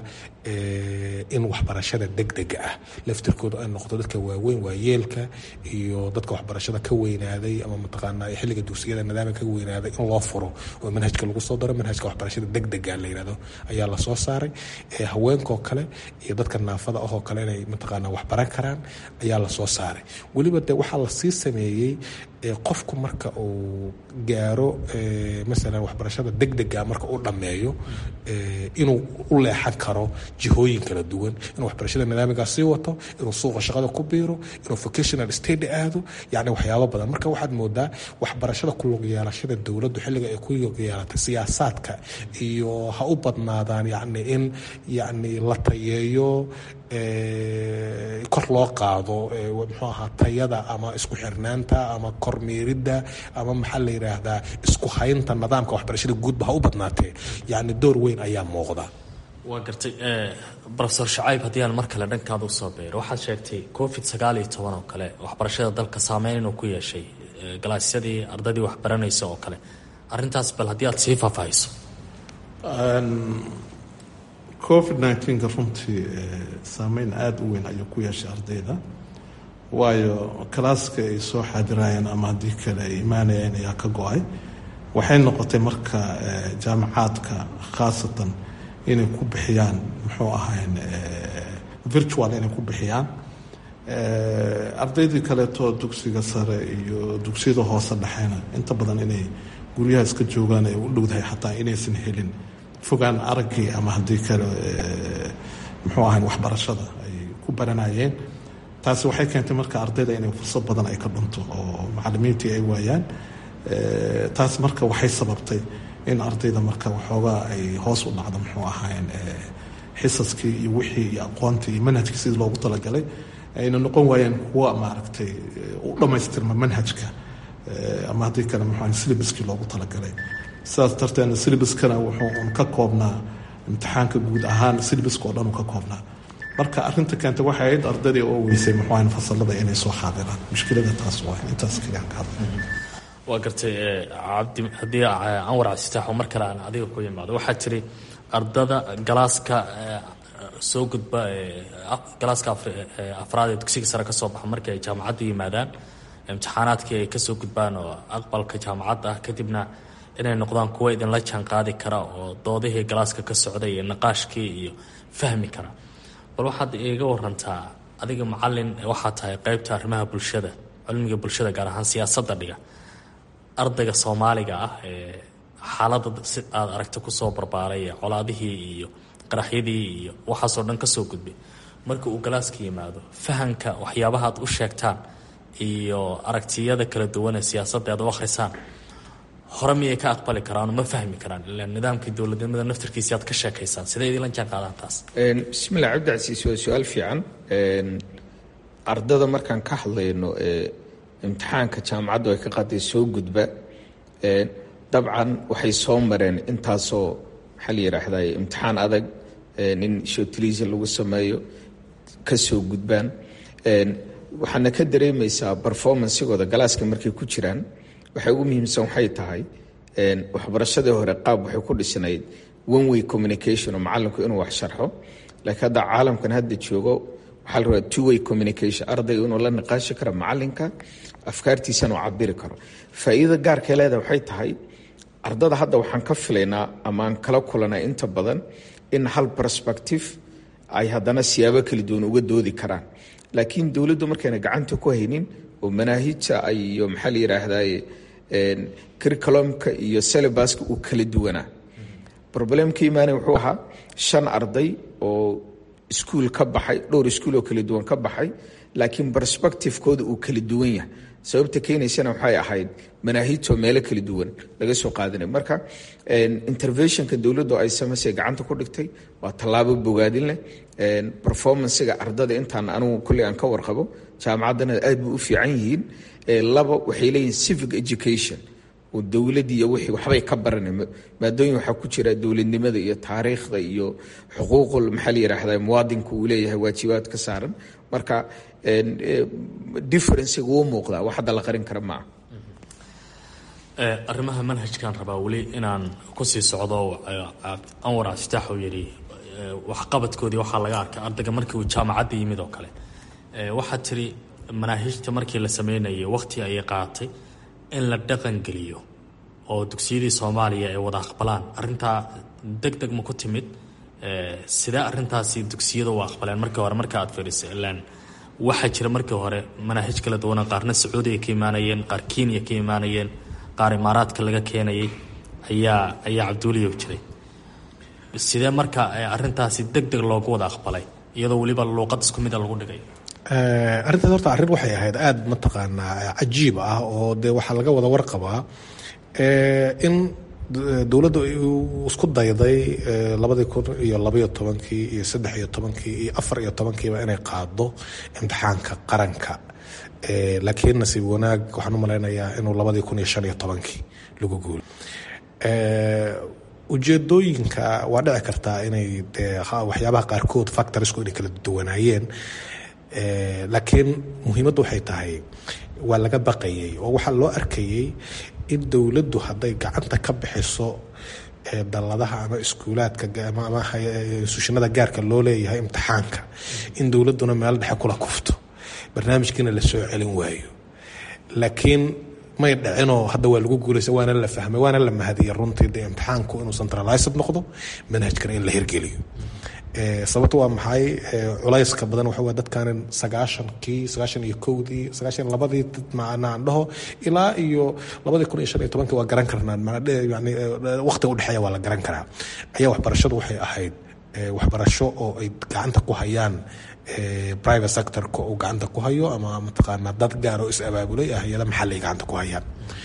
in waxbarashada degdega ah laftirkooda ay noqdo dadka waaweyn waayeelka iyo dadka waxbarashada ka weynaaday ama mataqaanaa xilliga dugsiyada nidaamka ka weynaaday in loo furo oo manhajka lagu soo daro manhajka waxbarashada degdega la yidhahdo ayaa lasoo saaray haweenkoo kale iyo dadka naafada ahoo kale inay mataqaanaa waxbaran karaan ayaa lasoo saaray weliba de waxaa lasii sameeyey qofku marka uu gaaro masalan waxbarashada degdega marka uu dhammeeyo inuu u leexan karo jihooyin kala duwan inuu waxbarashada nidaamigaa sii wato inuu suuqa shaqada ku biiro inuu vocational state aado yani waxyaabo badan marka waxaad moodaa waxbarashada ku lug yeelashada dowladdu xilliga ay ku lug yeelatay siyaasaadka iyo ha u badnaadaan yani in yani la tayeeyo kor loo qaado muxuu ahaa tayada ama isku xirnaanta ama kormeeridda ama maxaa la yidhaahdaa isku haynta nidaamka waxbarashada guudba ha u badnaatee yani door weyn ayaa muuqda waa gartay rofesor shacayb haddii aan mar kale dhankaada usoo beero waxaad sheegtay covid sagaal iyo toban oo kale waxbarashada dalka saameyn inuu ku yeeshay galaasyadii ardaydii waxbaranaysa oo kale arintaas bal haddii aad sii faahfaahiso covid nneteen-ka runtii saameyn aada u weyn ayuu ku yeeshay ardayda waayo kalaaska ay soo xaadirayeen ama haddii kale ay imaanayeen ayaa ka go-ay waxay noqotay marka jaamacaadka khaasatan inay ku bixiyaan muxuu ahayn virtual inay ku bixiyaan ardaydii kaleeto dugsiga sare iyo dugsiyada hoose dhexeena inta badan inay guryaha iska joogaan ay u dhowdahay xataa inaysan helin fogaan araggii ama haddii kale muxuu ahayn waxbarashada ay ku baranayeen taasi waxay keentay marka ardayda inay fursad badan ay ka dhunto oo macalimiintii ay waayaan taas marka waxay sababtay in ardayda marka waxoogaa ay hoos u dhacdo muxuu ahayn xisaskii iyo wixii iyo aqoontii iyo manhajkii sidii loogu talagalay ayna noqon waayeen kuwa maaragtay u dhammaystirma manhajka ama haddii kale muxuu syllabuskii loogu talagalay sidaas darteedna syllabuskana wuxuu un ka koobnaa imtixaanka guud ahaan syllabuska oo dhan uu ka koobnaa marka arinta keentay waxay ahayd ardaydii oo weysay muxuu ahayn fasalada inay soo xaadiraan mushkilada taas waa intaas kaliya ka hadlay waa gartay cabdi haddii anwar cabdisitaaxo mar kale aan adiga ku yimaado waxaa tiri ardada galaaska soo gudba galaaska afraad ee dugsiga sare ka soo baxa markii ay jaamacadda yimaadaan imtixaanaadkii ay kasoo gudbaan oo aqbalka jaamacadda ah kadibna inay noqdaan kuwa idinla jaan qaadi kara oo doodihii galaaska ka socday iyo naqaashkii iyo fahmi kara bal waxaad iiga warantaa adiga macalin waxaa tahay qeybta arrimaha bulshada cilmiga bulshada gaar ahaan siyaasadda dhiga ardayga soomaaliga ah ee xaaladda si aada aragta kusoo barbaaray colaadihii iyo qaraxyadii iyo waxaasoo dhan kasoo gudbay marka uu galaaska yimaado fahamka waxyaabaha aad u sheegtaan iyo aragtiyada kala duwan ee siyaasadda aad u akhrisaan hore miyay ka aqbali karaan ma fahmi karaan ila nidaamkii dowladnimada naftarkiisi aad ka sheekaysaan sidee idinla jaan qaadaan taas bismillah cabdicasiis waa su-aal fiican ardada markaan ka hadlayno imtixaanka jaamacaddu ay ka qaaday soo gudba dabcan waxay soo mareen intaasoo maxaa la yidhaahday imtixaan adag in shotiliisa lagu sameeyo ka soo gudbaan waxaana ka dareemaysaa performancegooda galaaska markay ku jiraan waxay ugu muhiimsan waxay tahay waxbarashadii hore qaab waxay ku dhisnayd one way communication oo macalinku inuu wax sharxo laakiin hadda caalamkan hadda joogo waxaa la rabaa two way communication ardayga inuu la niqaashi karo macalinka afkaartiisana uu cabiri karo faa'iidada gaarkay leedahay waxay tahay ardada hadda waxaan ka filaynaa ama aan kala kulanay inta badan in hal perspective ay haddana siyaabo kala duwan uga doodi karaan laakiin dowladdu markayna gacanta ku haynin oo manaahijta iyo maxaa la yidhaahdaye curriculumka iyo syllabuska uu kala duwanaa problemka imaanay wuxuu ahaa shan arday oo iskuul ka baxay dhowr iskuul oo kala duwan ka baxay laakiin perspectivekooda uu kala duwan yahay sababta keenaysana waxay ahayd manaahijtoo meelo kala duwan laga soo qaadanay marka interventionka dowladdu ay samaysay gacanta ku dhigtay waa tallaabo bogaadin leh performancega ardada intaan anugu kulley aan ka warqabo jaamacaddana aad bay u fiican yihiin laba waxay leeyihin civic education oo dowladii iyo wixii waxbay ka baranay maadooyin waxaa ku jira dowladnimada iyo taariikhda iyo xuquuqul maxaa la yidhaahda muwaadinka uu leeyahay waajibaad ka saaran marka differencega wuu muuqdaa wax hadda la qarin kara maaha arrimaha manhajkan rabaa weli inaan kusii socdo anwar aftaax uu yidhi waxqabadkoodii waxaa laga arkay ardayga markii uu jaamacadda yimid oo kale waxaad tiri manaahijta markii la sameynayay waqti ayay qaatay in la dhaqangeliyo oo dugsiyadii soomaaliya ay wada aqbalaan arintaa deg deg ma ku timid sidee arintaasi dugsiyada u aqbaleen markii hore marka aad fiiriso ilaan waxaa jira markii hore manaahij kala duwana qaarna sacuudiga ka imaanayeen qaar kenya ka imaanayeen qaar imaaraadka laga keenayay ayaa ayaa cabduuliya jiray sidee marka arintaasi deg deg loogu wada aqbalay iyadoo weliba luuqad isku mida lagu dhigay arrintaas horta arrin waxay ahayd aada mataqaanaa cajiib ah oo dee waxaa laga wada warqabaa in dowladda isku dayday labadii kun iyo labaiyo tobankii iyo saddex iyo tobankii iyo afar iyo tobankiiba inay qaado imtixaanka qaranka laakiin nasiib wanaag waxaan u malaynayaa inuu labadii kun iyo shan iyo tobankii lagu guulo ujeedooyinka waa dhici kartaa inay dee waxyaabaha qaarkood factorisku inay kala duwanaayeen laakiin muhiimaddu waxay tahay waa laga baqayay oo waxaa loo arkayay in dowladdu hadday gacanta ka bixiso dalladaha ama iskuulaadka ama sushinada gaarka loo leeyahay imtixaanka in dowladduna meel dhexe kula kufto barnaamijkiina la soo celin waayo laakiin may dhicinoo hadda waa lagu guulaysa waana la fahmay waana la mahadiyay runtii dee imtixaanku inuu centralized noqdo manhajkana in la hirgeliyo sababto waa maxay culayska badan waxa waa dadkan sagaashankii sagaashan iyo kowdii sagaashan labadii macnaan dhaho ilaa iyo labadii kun iyo shan iyo tobankii waa garan karnaa yani waqtiga udhexeeya waa la garan karaa ayaa waxbarashadu waxay ahayd waxbarasho oo ay gacanta ku hayaan private sectorka uu gacanta ku hayo ama mataqaanaa dad gaar oo is abaabulay ah hay-ada maxalli ay gacanta ku hayaan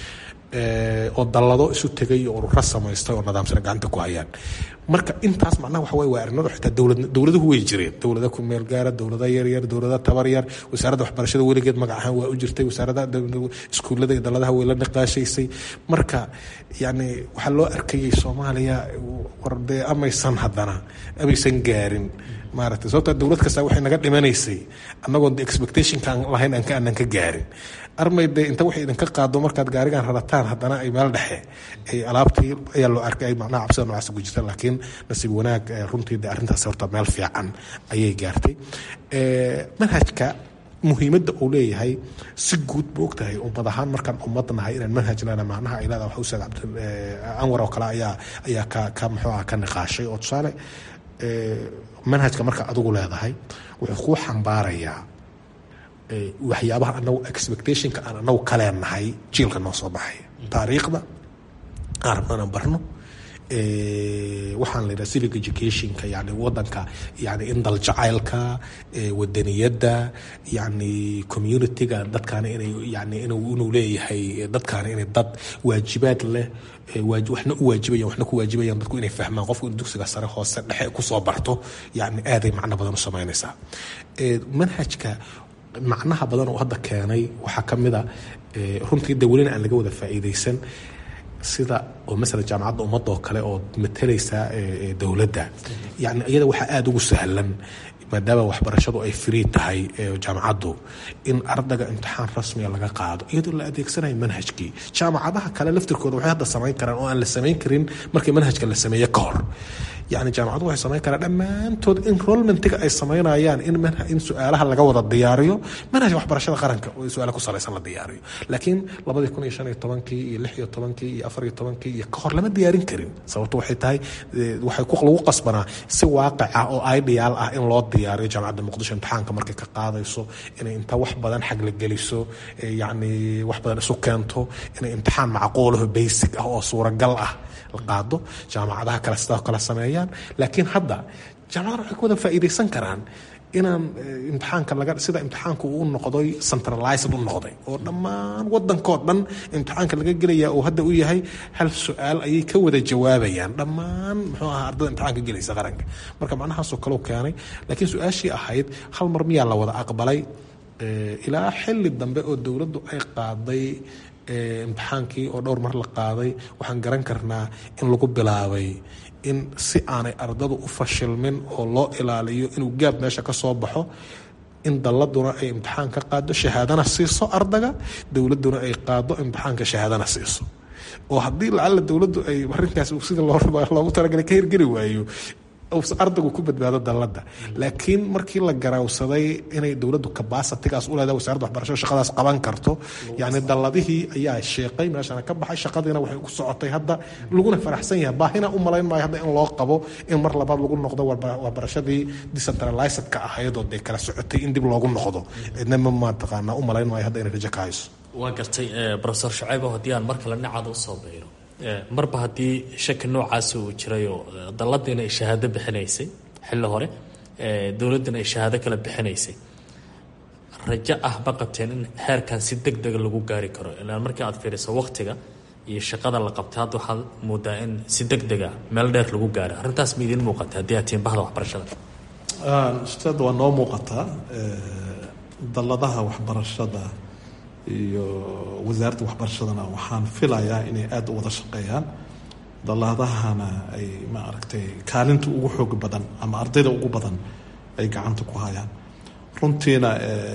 oo dallado isu tegay oo urura samaystay oo nidaamsana gacanta ku hayaan marka intaas macnaha waxa wey waa arrimadu xitaa dowlad dowladuhu way jireen dowlada ku meel gaara dowlada yaryar dowlada tabar yar wasaaradda waxbarashada weligeed magac ahaan waa u jirtay wasaaradda iskuullada iyo dalladaha way la niqaashaysay marka yacni waxaa loo arkayay soomaaliya war dee amaysan haddana amaysan gaarin maaragtay sababta dowlad kasta waxay naga dhimanaysay annagoon expectationka aan lahayn aan ka aanan ka gaarin armay dee inta waxay idinka qaado markaad gaarigan rarataan haddana ay meel dhexe ay alaabtii ayaa loo arkay ay macnaha cabsida noocaas ugu jirta laakiin nasiib wanaag runtii dee arrintaas horta meel fiican ayay gaartay manhajka muhiimadda uu leeyahay si guud ma ogtahay ummad ahaan markaan ummad nahay inaan manhajnana macnaha ay leedahay waxa ustaad cabdi anwar oo kale ayaa ayaa ka ka muxuu ah ka niqaashay oo tusaale manhajka marka adigu leedahay wuxuu kuu xambaarayaa waxyaabaha anagu expectationka aan anagu kaleenahay jiilka noo soo baxay taariikhda aan rabno inaan barno waxaan la yidhaha civic educationka yani wadanka yani in daljacaylka wadaniyadda yani communityga dadkaana inay yani inuu leeyahay dadkaana inay dad waajibaad leh waxna u waajibayan waxna ku waajibayaan dadku inay fahmaan qofku in dugsiga sare hoose dhexe kusoo barto yani aaday macno badan u samaynaysaa manhajka macnaha badan oo hadda keenay waxaa ka mid a runtii de welina aan laga wada faa'iidaysan sida oo masala jaamacadda ummadda oo kale oo matalaysa dowladda yani iyada waxaa aada ugu sahlan maadaama waxbarashadu ay free tahay jaamacaddu in ardayga imtixaan rasmiga laga qaado iyadoo la adeegsanayo manhajkii jaamacadaha kale laftirkooda waxay hadda samayn karaan oo aan la samayn karin markii manhajka la sameeye ka hor yani jaamacadu waxay samayn karaan dhammaantood enrollmentiga ay samaynayaan in in su-aalaha laga wada diyaariyo manhajka waxbarashada qaranka oo su-aala ku salaysan la diyaariyo laakiin labadii kun iyo shan iyo tobankii iyo lix iyo tobankii iyo afar iyo tobankii iyo ka hor lama diyaarin karin sababto waxay tahay waxay lagu qasbanaa si waaqic ah oo ideal ah in loo diyaariyo jaamacadda muqdisho imtixaanka markay ka qaadayso inay inta wax badan xagla geliso yani wax badan isu keento inay imtixaan macquulaho basic ah oo suuragal ah qaado jaamacadaha kale sidoo kale sameeyaan laakiin hadda jaamacada waxay ka wada faa'iidaysan karaan inaan imtixaanka laga sida imtixaanka uu noqday centralized u noqday oo dhammaan wadankoo dhan imtixaanka laga gelaya uu hadda u yahay hal su-aal ayay ka wada jawaabayaan dhammaan muxuu ahaa ardada imtixaanka gelaysa qaranka marka macnahaasoo kaleu keenay laakiin su-aashii ahayd hal mar miyaa la wada aqbalay ilaa xili dambe oo dowladdu ay qaaday imtixaankii oo dhowr mar la qaaday waxaan garan karnaa in lagu bilaabay in si aanay ardadu u fashilmin oo loo ilaaliyo inuu gaab meesha ka soo baxo in dalladuna ay imtixaan ka qaado shahaadana siiso ardaga dowladduna ay qaado imtixaanka shahaadana siiso oo haddii lacalla dowladdu ay arinkaas sida loogu talagalay ka hirgeli waayo ardaygu ku badbaado dalladda laakiin markii la garawsaday inay dowladdu kabasitigaas u leedahay wasaaradda waxbarashada shaqadaas qaban karto yacni dalladihii ayaa sheeqay meeshana ka baxay shaqadiina waxay ku socotay hadda laguna faraxsan yahay baahina u malayn maayo hadda in loo qabo in mar labaad lagu noqdo waxbarashadii decentralizedka ahaydoo dee kala socotay in dib loogu noqdo cidna ma mataqaanaa u malayn maayo hadda inay rajo ka hayso waa gartay rofesor shacaybo haddii aan mar kale dhinacaada usoo bayro marba haddii shaki noocaasi uu jirayoo dalladiina ay shahaado bixinaysay xilli hore dowladdina ay shahaado kale bixinaysay rajo ah ma qabteen in heerkan si deg dega lagu gaari karo ilaan markii aad fiiriso waktiga iyo shaqada la qabtay hadda waxaad moodaa in si deg dega meel dheer lagu gaaro arrintaas ma idiin muuqata haddii aad tihiin bahda waxbarashada ustaad waa noo muuqataa dalladaha waxbarashada iyo wasaaradda waxbarashadana waxaan filayaa inay aada u wada shaqeeyaan dalladahana ay ma aragtay kaalinta ugu xoog badan ama ardayda ugu badan ay gacanta ku hayaan runtiina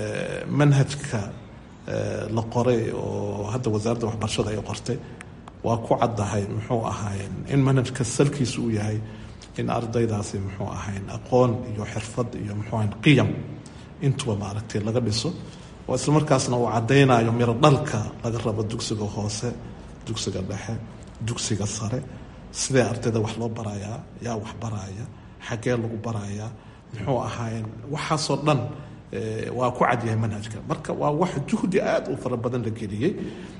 manhajka la qoray oo hadda wasaaradda waxbarashada ay qortay waa ku caddahay muxuu ahaayeen in manhajka salkiisa uu yahay in ardaydaasi muxuu ahayn aqoon iyo xirfad iyo muxuu ahayn qiyam intuba maaragtay laga dhiso oo isla markaasna uu caddaynayo miro dhalka laga rabo dugsiga hoose dugsiga dhexe dugsiga sare sidee ardayda wax loo barayaa yaa wax baraya xaggee lagu barayaa muxuu ahaayeen waxaasoo dhan waa ku cadyahay manhajka marka waa wax juhdi aada u fara badan la geliyey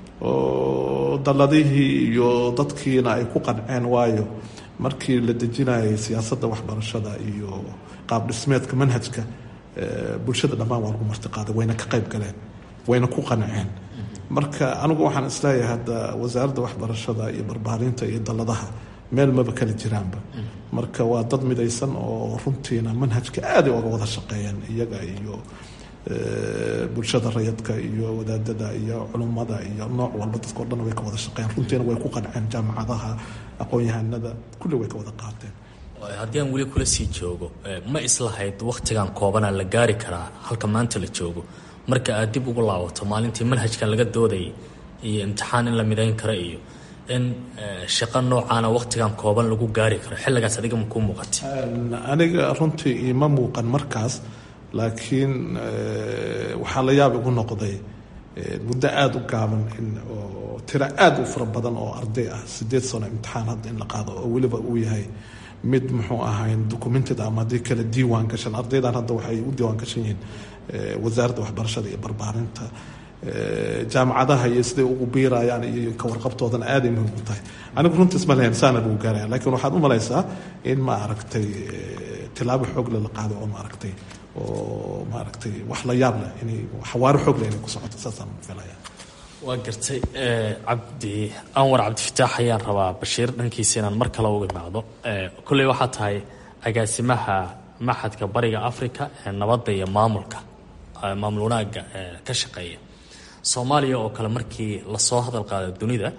oo dalladihii iyo dadkiina ay ku qanceen waayo markii la dejinayay siyaasadda waxbarashada iyo qaab dhismeedka manhajka bulshada dhammaan waa lagu martiqaaday wayna ka qayb galeen wayna ku qanceen marka anigu waxaan isleeyahay hadda wasaaradda waxbarashada iyo barbaarinta iyo dalladaha meel maba kala jiraanba marka waa dad midaysan oo runtiina manhajka aaday oga wada shaqeeyeen iyaga iyo bulshada rayadka iyo wadaadada iyo culummada iyo nooc walba dadkao dhan way ka wada shaqeeyeen runtiina way ku qanceen jaamacadaha aqoon-yahanada kulli way ka wada qaateen haddii aan weli kula sii joogo ma islahayd wakhtigan koobanaa la gaari karaa halka maanta la joogo marka aad dib ugu laabato maalintii manhajkan laga doodayay iyo imtixaan in la midayn karo iyo in shaqo noocaana wakhtigan kooban lagu gaari karo xilligaas adiga ma kuu muuqatay aniga runtii ima muuqan markaas laakiin waxaa la yaab igu noqday muddo aada u gaaban in oo tiro aada u fara badan oo arday ah sideed sano imtixaan hadda in la qaado oo weliba uu yahay mid muxuu ahayn documented ama haddii kale diiwaan gashan ardaydan hadda waxay u diiwaan gashan yihiin wasaaradda waxbarashada iyo barbaarinta jaamacadaha iyo siday ugu biirayaan iyo ka warqabtoodana aaday muhiim u tahay anigu runtii isma lahayn saana lagu gaaraya laakiin waxaad u malaysaa in ma aragtay tilaabo xoogle la qaado oo ma aragtay oo ma aragtay wax la yaab leh inay xawaaro xoog leh inay ku socoto saasaan filaya waa gartay cabdi anwar cabdifataax ayaan rabaa bashiir dhankiisa inaan mar kale uga imaado kolley waxaa tahay agaasimaha maxadka bariga africa ee nabadda iyo maamulka maamul wanaagga ka shaqeeya soomaaliya oo kale markii lasoo hadal qaada dunida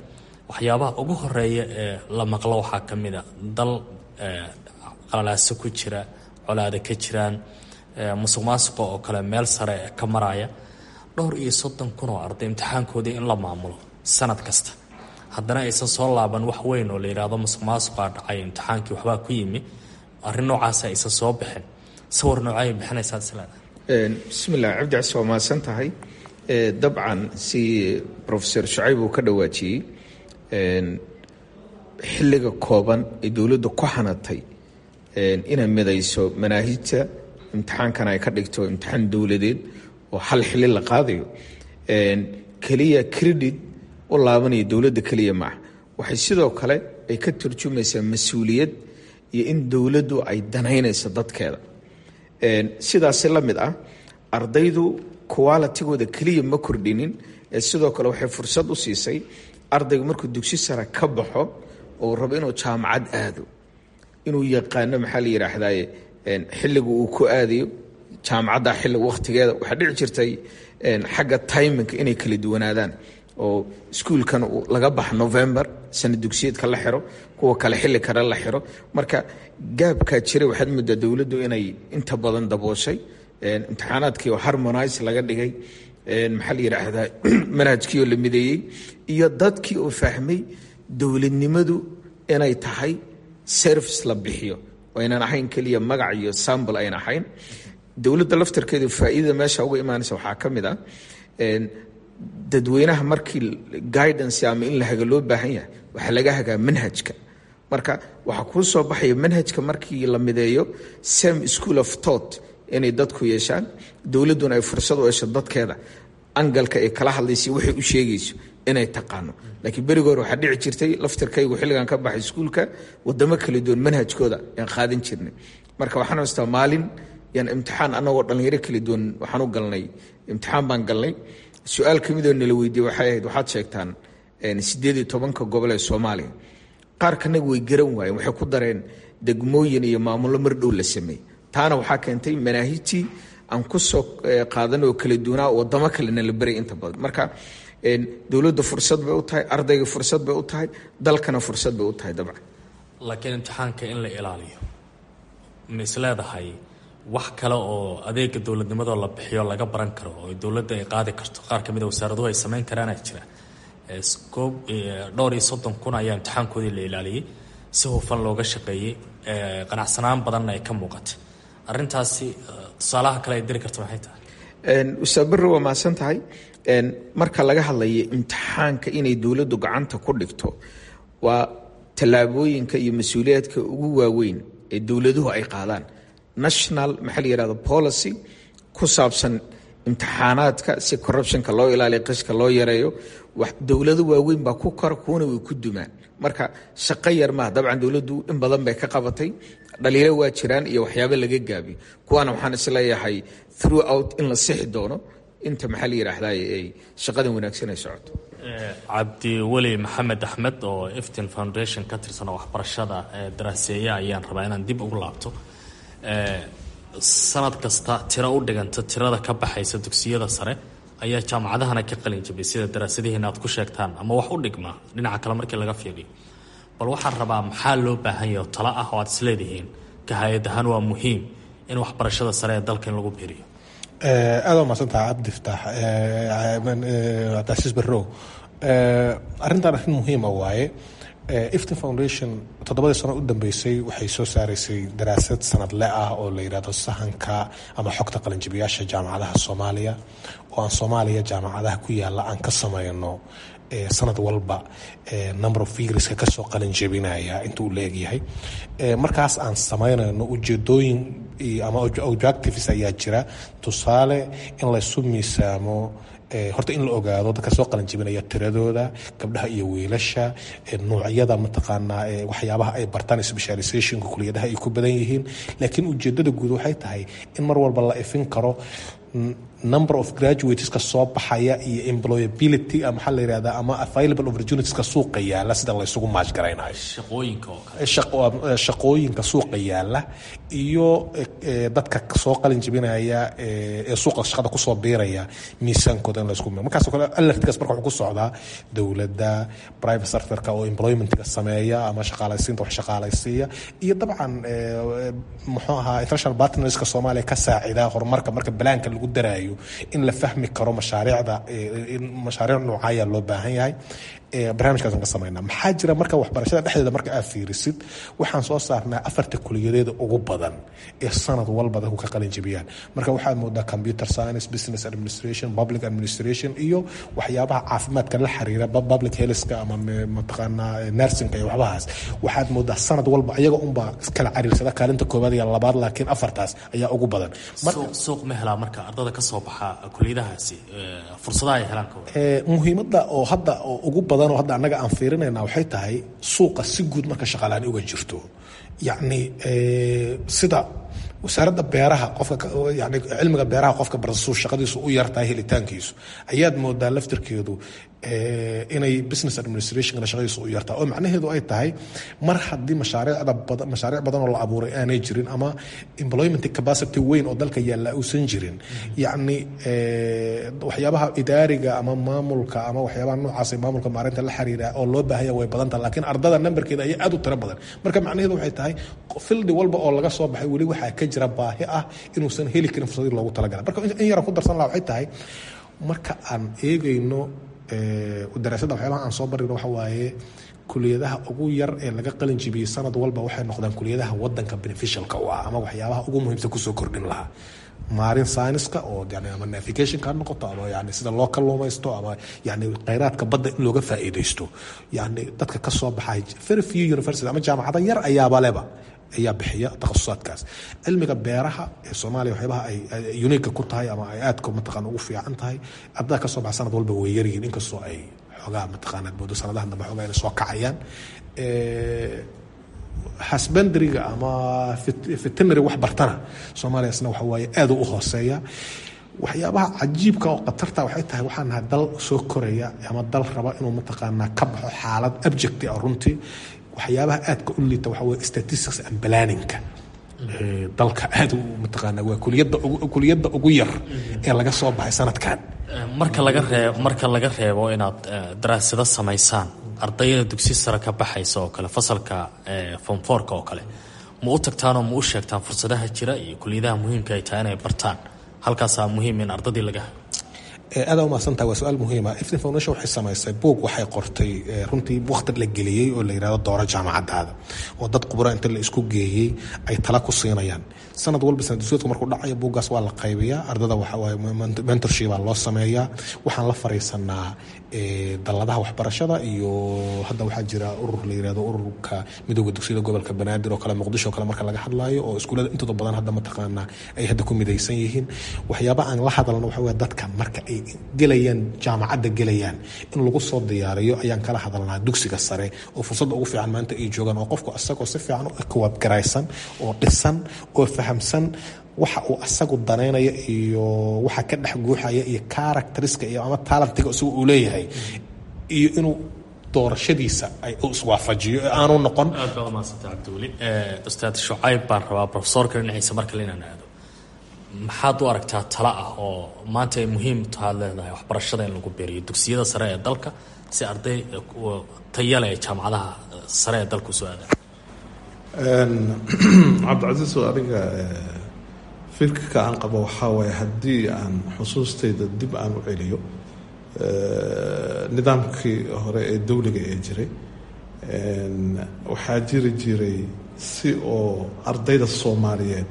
waxyaabaha ugu horeeya ee la maqlo waxaa ka mid a dal qalalaaso ku jira colaada ka jiraan musuq maasuqa oo kale meel sare ka maraya dhowr iyo soddon kun oo arday imtixaankoodii in la maamulo sanad kasta haddana aysan soo laaban wax weyn oo la yidhaahdo musuq maasuqaa dhacay imtixaankii waxbaa ku yimi arrin noocaasa aysan soo bixin sawir noocay bixinaysaa isleedahay bismillah cabdi cas waa mahadsan tahay dabcan si profesor shucayb uu ka dhawaajiyey xilliga kooban ee dowladda ku hanatay inay midayso manaahijta imtixaankana ay ka dhigto imtixaan dowladeed oo hal xili la qaadayo keliya credit u laabanaya dowladda keliya maaha waxay sidoo kale ay ka turjumaysaa mas-uuliyad iyo in dowladdu ay danaynayso dadkeeda sidaasi la mid ah ardaydu qualitigooda keliya ma kordhinin ee sidoo kale waxay fursad u siisay ardaygu markuu dugsi sare ka baxo oo rabo inuu jaamacad aado inuu yaqaano maxaa la yidhaahdaye xilliga uu ku aadayo jaamacadda xilli wakhtigeeda waxaa dhici jirtay xagga timinka inay kala duwanaadaan oo iskuulkan laga baxa november sana dugsiyeedka la xiro kuwa kale xilli kale la xiro marka gaabkaa jira waxaad moodaa dowladdu inay inta badan dabooshay imtixaanaadkii oo harmonise laga dhigay maxaa la yidhaahdaa manhajkii oo la mideeyey iyo dadkii oo fahmay dowladnimadu inay tahay service la bixiyo oo aynan ahayn keliya magac iyo sambl ayna ahayn dowladda laftarkeedu faa'iidada meesha uga imaanaysa waxaa ka mid ah dadweynaha markii guidance ama in la haga loo baahan yahay waxaa laga hagaa manhajka marka waxaa kuu soo baxaya manhajka markii la mideeyo same school of thought inay dadku yeeshaan dowladduna ay fursad u hesho dadkeeda angalka ay kala hadlaysa waxay u sheegayso inay taqaano laakiin berigi hore waxaa dhici jirtay laftarkaygu xilligan ka baxay iskuulka wadamo kala duwan manhajkooda aan qaadan jirnay marka waxaan haystaa maalin yaan imtixaan anagoo dhallinyaro kala duwan waxaan u galnay imtixaan baan galnay su-aal ka midoo nala weydiiyey waxay ahayd waxaad sheegtaan siddeed iyo tobanka gobol ee soomaaliya qaar kanaga way garan waayeen waxay ku dareen degmooyin iyo maamullo mar dhow la sameeyey taana waxaa keentay manaahijtii aan ku soo qaadan oo kala duwanaa wadamo kalena la beray inta badan marka dowladda fursad bay u tahay ardayga fursad bay u tahay dalkana fursad bay u tahay dabcan laakiin imtixaanka in la ilaaliyo ma isleedahay wax kale oo adeega dowladnimadoo la bixiyo laga baran karo oo dowladda ay qaadi karto qaar ka mid a wasaaraduhu ay samayn karaana jira koob dhowr iyo soddon kun ayaa imtixaankoodii la ilaaliyey si hufan looga shaqeeyey qanacsanaan badanna ay ka muuqatay arintaasi tusaalaha kale ay diri karto maxay tahay ustaad barre waa mahadsan tahay marka laga hadlayo imtixaanka inay dowladdu gacanta ku dhigto waa tallaabooyinka iyo mas-uuliyaadka ugu waaweyn ee dowladuhu ay qaadaan national maxaa la yihahdo policy ku saabsan imtixaanaadka si corruptionka loo ilaaliyo qishka loo yareeyo dowlado waaweyn baa ku kora kuwana way ku dumaan marka shaqo yar maaha dabcan dowladdu in badan bay ka qabatay dhaliilo waa jiraan iyo waxyaabo laga gaabiyo kuwaana waxaan isleeyahay throughout in la sixi doono inta maxaa la yidhaahdaa ay shaqadan wanaagsan ay socoto cabdiweli maxamed axmed oo eftin foundation ka tirsan oo waxbarashada daraaseeya ayaan rabaa inaan dib ugu laabto sanad kasta tiro u dhiganta tirada ka baxaysa dugsiyada sare ayaa jaamacadahana ka qalin jabay sida daraasadihiina aad ku sheegtaan ama wax u dhigmaa dhinaca kale markii laga fiiriyo bal waxaan rabaa maxaa loo baahan yaho talo ah oo aad isleedihiin ka hay-ad ahaan waa muhiim in waxbarashada sare ee dalka in lagu biiriyo aad waa mahadsantaha cabdi fataax cabdicasiis barrow arrintan arrin muhiima waaye iftin foundation toddobadii sano u dambeysay waxay soo saaraysay daraasad sanadle ah oo la yidhahdo sahanka ama xogta qalinjibiyaasha jaamacadaha soomaaliya oo aan soomaaliya jaamacadaha ku yaala aan ka sameyno sanad walba number of figreska kasoo qalinjabinaya intuu la egyahay markaas aan sameynayno ujeedooyin ama objectives ayaa jira tusaale in laysu miisaamo horta in la ogaado dadka soo qalanjibinaya tiradooda gabdhaha iyo wiilasha nuucyada mataqaanaa waxyaabaha ay bartaan specializationka kuliyadaha ay ku badan yihiin laakiin ujeedada guud waxay tahay in mar walba la ifin karo number of graduateska soo baxaya iyo employability maxaa la yirahdaa ama available opportunitieska suuqa yaala sida la isugu maashgaraynayo shaqooyinka oo kale shaqooyinka suuqa yaala iyo dadka soo qalin jebinaya ee suuqa shaqada kusoo biiraya miisaankooda in la isku markaas kale alertkaas marka wuxuu ku socdaa dowladda private sectorka oo employmentiga sameeya ama shaqaalaysiinta wax shaqaalaysiiya iyo dabcan muxuu ahaa international partnerska soomaaliya ka saacida horumarka marka balaanka lagu daraayo in la fahmi karo mashaariicda mashaariic noocaya loo baahan yahay barnaamijkaas ka sameynaa maxaa jira marka waxbarashada dhexdeeda marka aad fiirisid waxaan soo saarnaa afarta kuliyadeeda ugu badan ee sanad walba dadku ka qalin jebiyaan marka waxaad moodaa computer science business administration public administration iyo waxyaabaha caafimaadka la xiriira public healthka ama mataqaanaa nursingka iyo waxbahaas waxaad moodaa sanad walba iyaga unbaa iskala cariirsada kaalinta koobaad iyo labaad laakiin afartaas ayaa ugu badan suuq ma helaa marka ardada ka soo baxa kuliyadahaasi fursadaha ay helaan muhiimadda oo hadda oo ugu badan oo hadda annaga aan fiirinayna waxay tahay suuqa si guud marka shaqaalaani uga jirto yacni sida wasaaradda beeraha qofka yani cilmiga beeraha qofka barsasuu shaqadiisu u yartahay helitaankiisu ayaad moodaa laftirkeedu inay business administrationkana shaqadiisu u yartahay oo macnaheedu ay tahay mar haddii mashaariicda badan mashaariic badan oo la abuuray aanay jirin ama employment capacity weyn oo dalka yaalla uusan jirin yacni waxyaabaha idaariga ama maamulka ama waxyaabaha noocaas maamulka maarinta la xiriira oo loo baahanya way badan tahay laakiin ardada numberkeeda ayaa aad u tiro badan marka macnaheedu waxay tahay fildi walba oo laga soo baxay weli waxaa ka jira baahi ah inuusan heli karin fursadii loogu talagalay marka in yara ku darsan laha waxay tahay marka aan eegayno daraasadda waxyaabaha aan soo barino waxa waaye kuliyadaha ugu yar ee laga qalin jibiyey sanad walba waxay noqdaan kuliyadaha wadanka beneficialka u ah ama waxyaabaha ugu muhiimsan kusoo kordhin lahaa maarin syniska oo yani ama navigationka ha noqoto ama yani sida loo kalluumaysto ama yani kheyraadka badda in looga faa'iidaysto yani dadka ka soo baxay very few university ama jaamacada yar ayaaba leba ayaa bixiya takhasusaadkaas cilmiga beeraha ee soomaaliya waxyaabaha ay uniga ku tahay ama ay aadka mataqaan ugu fiican tahay ardada ka soo baxa sanad walba way yaryihiin inkastoo ay xoogaa mataqaanaa moodo sanadahan dambe xoogaa inay soo kacayaan hasbandariga ama veterinary wax bartana soomaaliya isna waxa waaye aad u hooseeya waxyaabaha cajiibka oo khatarta waxay tahay waxaan nahay dal soo koraya ama dal raba inuu mataqaanaa ka baxo xaalad abjecti ah runtii waxyaabaha aadka u liita waxa weye statistics and planningka dalka aad mataqaanaa waa kuliyadda kuliyadda ugu yar ee laga soo baxay sanadkan marka laga reeb marka laga reebo inaad daraasado samaysaan ardayda dugsi sare ka baxaysa oo kale fasalka fonforka oo kale ma u tagtaanoo ma u sheegtaan fursadaha jira iyo kuliyadaha muhiimka ay tahay inay bartaan halkaasaa muhiim in ardadii laga aada umahadsantaha waa su-aal muhiima iftin foundation waxay samaysay buug waxay qortay runtii wakti la geliyey oo la yidhahdo dooro jaamacadaada oo dad khubura inta la isku geeyey ay tala ku siinayaan sanad walba sanadsuudka markuu dhacayo buuggaas waa la qaybiyaa ardada waxawaaye mentorshipaa loo sameeyaa waxaan la fariisanaa dalladaha waxbarashada iyo hadda waxaa jira urur la yirahdo ururka midooda dugsiyada gobolka banaadir oo kale muqdisho oo kale marka laga hadlaayo oo iskuullada intooda badan hadda mataqaanaa ay hadda ku midaysan yihiin waxyaaba aan la hadalno waxa weye dadka marka ay gelayaan jaamacadda gelayaan in lagu soo diyaariyo ayaan kala hadalnaa dugsiga sare oo fursadda ugu fiican maanta ay joogaan oo qofku asagoo si fiican u kawaabgaraysan oo dhisan oo fahamsan waxa uu asagu danaynaya iyo waxa ka dhex guuxaya iyo characteriska iyo ama talentiga isagu uu leeyahay iyo inuu doorashadiisa ay iswaafajiyo ee aanu noqon aad baa umahadsantay cabdiweli ustaad shucayb baan rabaa profesorka dhinaciisa mar kale inaan aado maxaad u aragtaa tala ah oo maanta ay muhiim tahaad leedahay waxbarashada in lagu beeriyo dugsiyada sare ee dalka si arday tayale ee jaamacadaha sare ee dalka usoo aadaan cabdicasiis oo adiga fikirka aan qabo waxaa waaye haddii aan xusuustayda dib aan u celiyo nidaamkii hore ee dowliga ee jiray waxaa jiri jiray si oo ardayda soomaaliyeed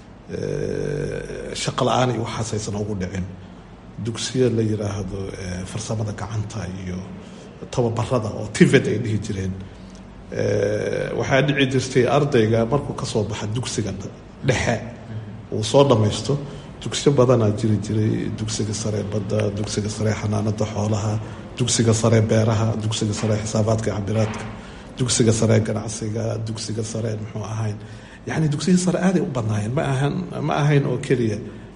shaqa la-aan iyo waxaas aysan ugu dhicin dugsiya la yiraahdo farsamada gacanta iyo tababarada oo tived ay dhihi jireen waxaa dhici jirtay ardayga markuu kasoo baxa dugsiga dhexe uu soo dhammaysto dugsiyo badanaa jiri jiray dugsiga sare badda dugsiga sare xanaanada xoolaha dugsiga sare beeraha dugsiga sare xisaabaadka cabiraadka dugsiga sare ganacsiga dugsiga sare muxuu ahayn yani dugsiya sare aaday u badnaayeen ma ahan ma ahayn oo keliya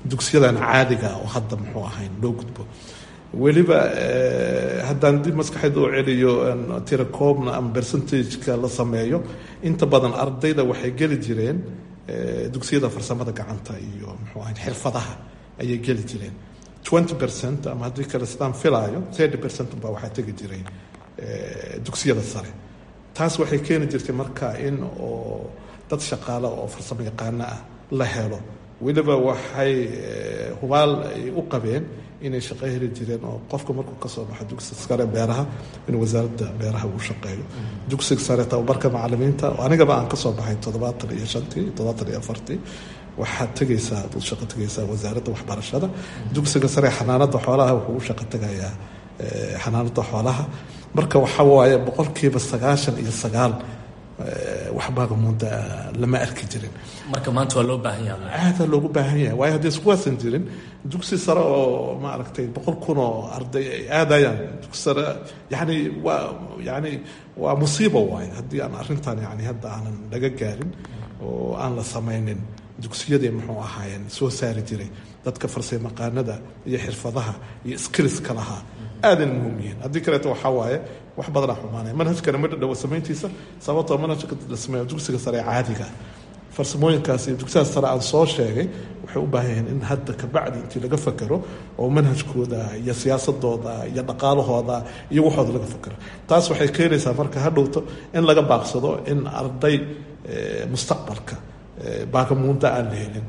dugsiyadan caadiga oo hadda muxuu ahayn loo gudbo weliba haddaan dib maskaxeed u celiyo tirakoobna ama percentageka la sameeyo inta badan ardayda waxay geli jireen dugsiyada farsamada gacanta iyo muxuu ahayn xirfadaha ayay geli jireen twenty percent ama haddii kale sidaan filaayo thirty percent baa waxaa tegi jiray dugsiyada sare taas waxay keeni jirtay marka in oo dad shaqaale oo farsamo yaqaano ah la helo weliba waxay hubaal ay u qabeen inay shaqo heli jireen oo qofka markuu kasoo baxo dugsiga sare beeraha in wasaaradda beeraha uu shaqeeyo dugsiga sare tababarka macalimiinta anigaba aan kasoo baxay toddobaatan iyo shantii toddobaatan iyo afartii waxaad tegaysaa ad shaqo tegaysaa wasaaradda waxbarashada dugsiga sare xanaanada xoolaha wuxuu u shaqo tegayaa xanaanada xoolaha marka waxa waaye boqolkiiba sagaashan iyo sagaal waxbaaga mudda lama arki jirin marka maanta waa loo baahan yahay aada loogu baahan yahay waayo haddii iskuwaasan jirin dugsi sare oo maaragtay boqol kun oo arday ay aadayaan dugsi sare yani waa yani waa musiibo waaye haddii aan arrintan yani hadda aanan laga gaarin oo aan la samaynin dugsiyadii muxuu ahaayeen soo saari jiray dadka farsaymaqaanada iyo xirfadaha iyo skillska lahaa aadan muhiim yihiin haddii kaleeto waxaa waaye wax badanaa xumaanaya manhajkana ma dhadhowa samayntiisa sababtoo manhajka la sameeyo dugsiga sare ee caadiga farsamooyinkaas iyo dugsiyaas sare aan soo sheegay waxay u baahan yihiin in hadda kabacdi intii laga fakero oo manhajkooda iyo siyaasadooda iyo dhaqaalahooda iyo waxooda laga fakero taas waxay keenaysaa marka hadhowto in laga baaqsado in arday mustaqbalka baagamuunda aan la helin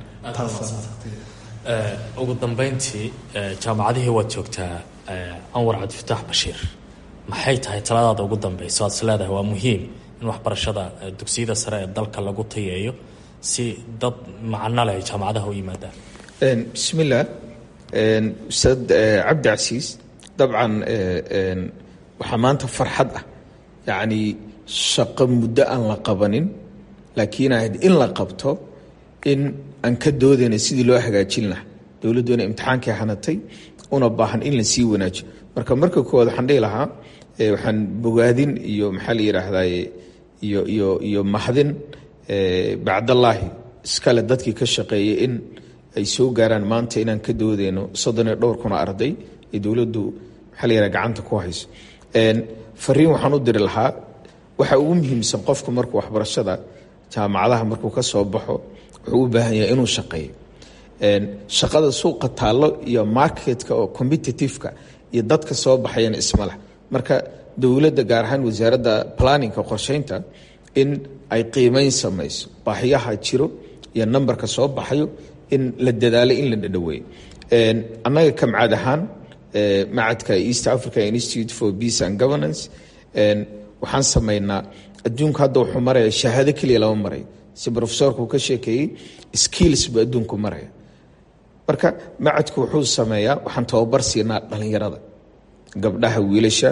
ugu dambeyntii jaamacadihii waad joogtaa anwar cabdifataax bashiir maxay tahay taladaada ugu dambeysa waad is leedahay waa muhiim in waxbarashada dugsiyada sare ee dalka lagu tayeeyo si dad macno leh ay jaamacadaha u yimaadaan bismillaah ustaad cabdi casiis dabcan waxaa maanta farxad ah yacni shaqo muddo aan la qabanin laakiin ahayd in la qabto in aan ka doodayna sidii loo hagaajin lahaa dowladduena imtixaankii hanatay una baahan in la sii wanaajiyo marka marka koowaad waxaan dhihi lahaa waxaan bogaadin iyo maxaa la yidhaahdaye iyo iyo iyo mahadin bacdallaahi iskale dadkii ka shaqeeyay in ay soo gaaraan maanta inaan ka doodeyno soddon iyo dhowr kuna arday ee dowladdu maxaa la yidhaha gacanta ku hayso fariin waxaan u diri lahaa waxa ugu muhiimsan qofku markuu waxbarashada jaamacadaha markuu ka soo baxo wuxuu u baahan yahay inuu shaqeeyo shaqada suuqa taallo iyo marketka oo competitiveka iyo dadka soo baxayana ismaleh marka dowladda gaar ahaan wasaaradda planninka qorsheynta in ay qiimeyn samayso baahiyaha jiro iyo nambarka soo baxayo in la dadaalo in la dhadhaweeyo annaga kamcad ahaan macadka east africa institute for peace and governance waxaan samaynaa adduunku hadda wuxuu maraya shahaado keliya lama marayo si rofesorku ka sheekeeyey skills buu adduunku maraya marka macadku wuxuu sameeyaa waxaan tababar siinaa dhalinyarada gabdhaha wiilasha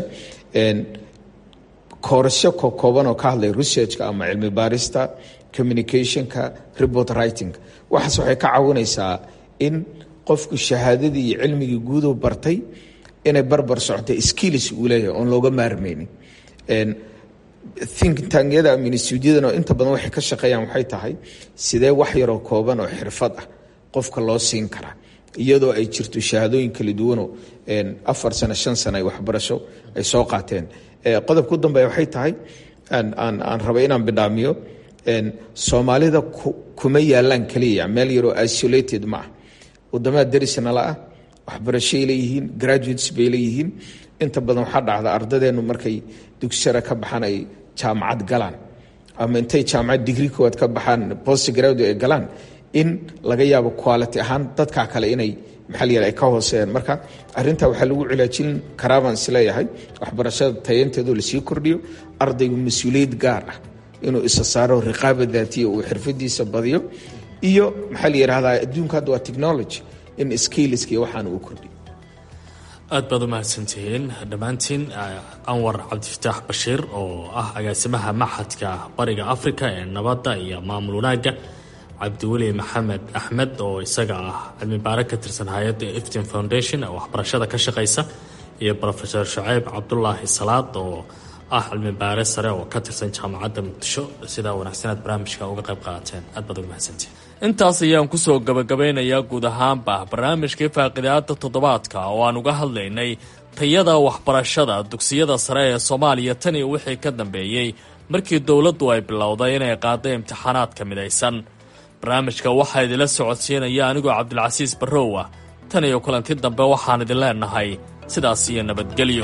koorasho kokooban oo ka hadlay researchka ama cilmi baarista communicationka report writing waxaas waxay ka caawinaysaa in qofku shahaadadii iyo cilmigii guuduu bartay inay barbar socotay skills uu leeyahay oon looga maarmaynin think tangyada ama instituudyadana inta badan waxay ka shaqeeyaan waxay tahay sidee wax yaroo kooban oo xirfad ah qofka loo siin karaa iyadoo ay jirto shahaadooyin kala duwanoo afar sano shan sano ay waxbarasho ay soo qaateen qodobka u dambeeya waxay tahay aan rabay inaan bidhaamiyo soomaalida kuma yaalaan kaliya meel yaroo isolated ma ah wadamada darisnala ah waxbarashoay leeyihiin graduates bay leeyihiin inta badan waxaa dhacda ardadeennu markay dugsara ka baxaan ay jaamacad galaan ama intay jaamacad digri koowaad ka baxaan post graduate ay galaan in laga yaabo quality ahaan dadkaa kale inay maxaa la yidhaha ay ka hooseeyaan marka arrintaa waxaa lagu cilaajin karaa baan isleeyahay waxbarashada tayanteedu lasii kordhiyo ardaygu mas-uuliyad gaar ah inuu isa saaro riqaaba daatiya uu xirfadiisa badiyo iyo maxaa la yidhahdaa adduunka hadda waa technology in skiliska iyo waxaan uu kordhiyo aad baad u mahadsantihiin dhammaantiin anwar cabdifataax bashiir oo ah agaasimaha maxadka bariga africa ee nabadda iyo maamul wanaagga cabdiweli maxamed axmed oo isaga ah cilmi baare ka tirsan hay-adda iftin foundation ee waxbarashada ka shaqaysa iyo rofeor shaceyb cabdulaahi salaad oo ah cilmi baare sare oo ka tirsan jaamacadda muqdisho sidaa wanaagsan aad barnaamijka uga qayb qaateen aad baad uga mahadsantiin intaas ayaan kusoo gabagabeynayaa guud ahaanba barnaamijkii faaqidaada toddobaadka oo aan uga hadlaynay tayada waxbarashada dugsiyada sare ee soomaaliya tan iyo wixii ka dambeeyey markii dowladdu ay bilowday inay qaado imtixaanaadka midaysan barnaamijka waxaa idinla socodsiinaya anigoo cabdilcasiis barrow ah tan iyo kulanti dambe waxaan idin leenahay sidaas iyo nabadgelyo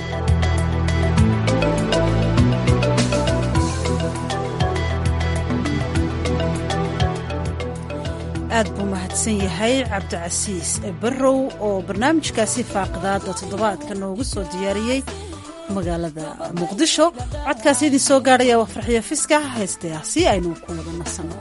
aad buu mahadsan yahay cabdicasiis barrow oo barnaamijkaasi faaqidaada toddobaadka noogu soo diyaariyey magaalada muqdisho codkaasi idin soo gaadhaya waa farxiyo fiska haystaah si aynu ku wada nasanno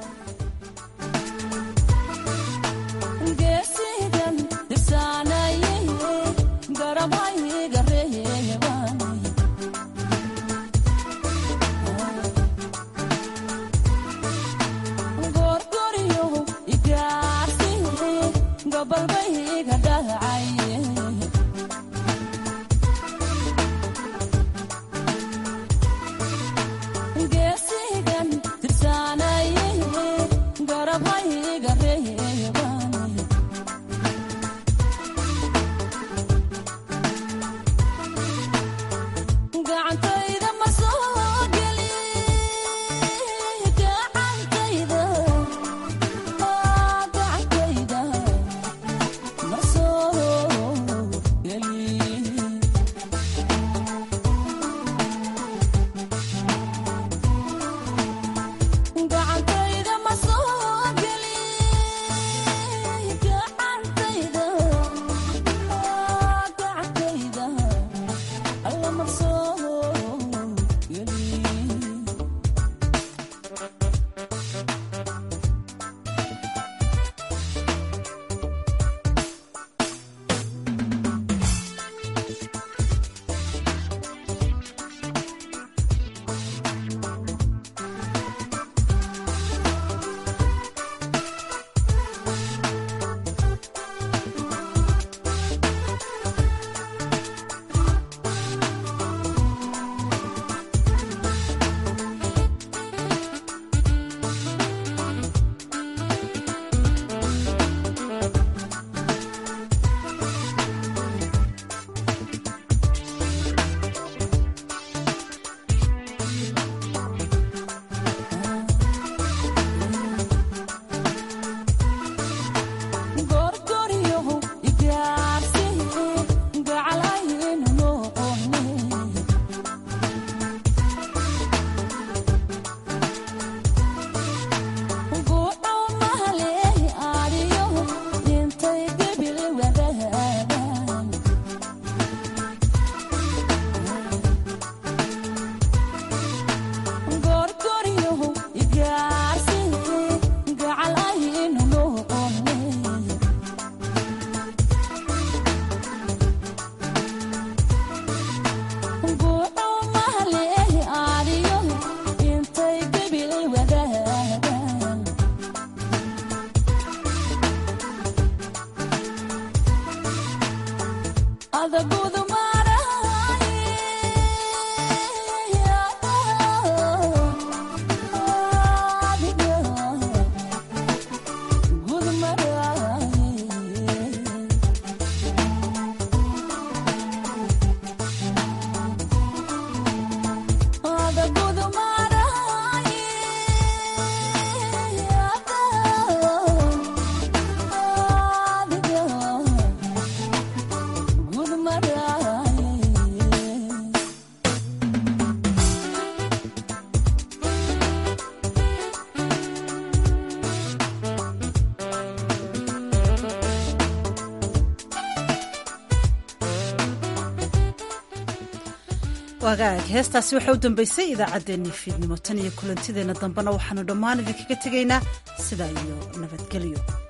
wagaag heestaasi waxaa u dambeysay idaacaddeenii fiidnimo tan iyo kulantideenna dambena waxaanu dhammaan idinkaga tegaynaa sidaa iyo nabadgelyo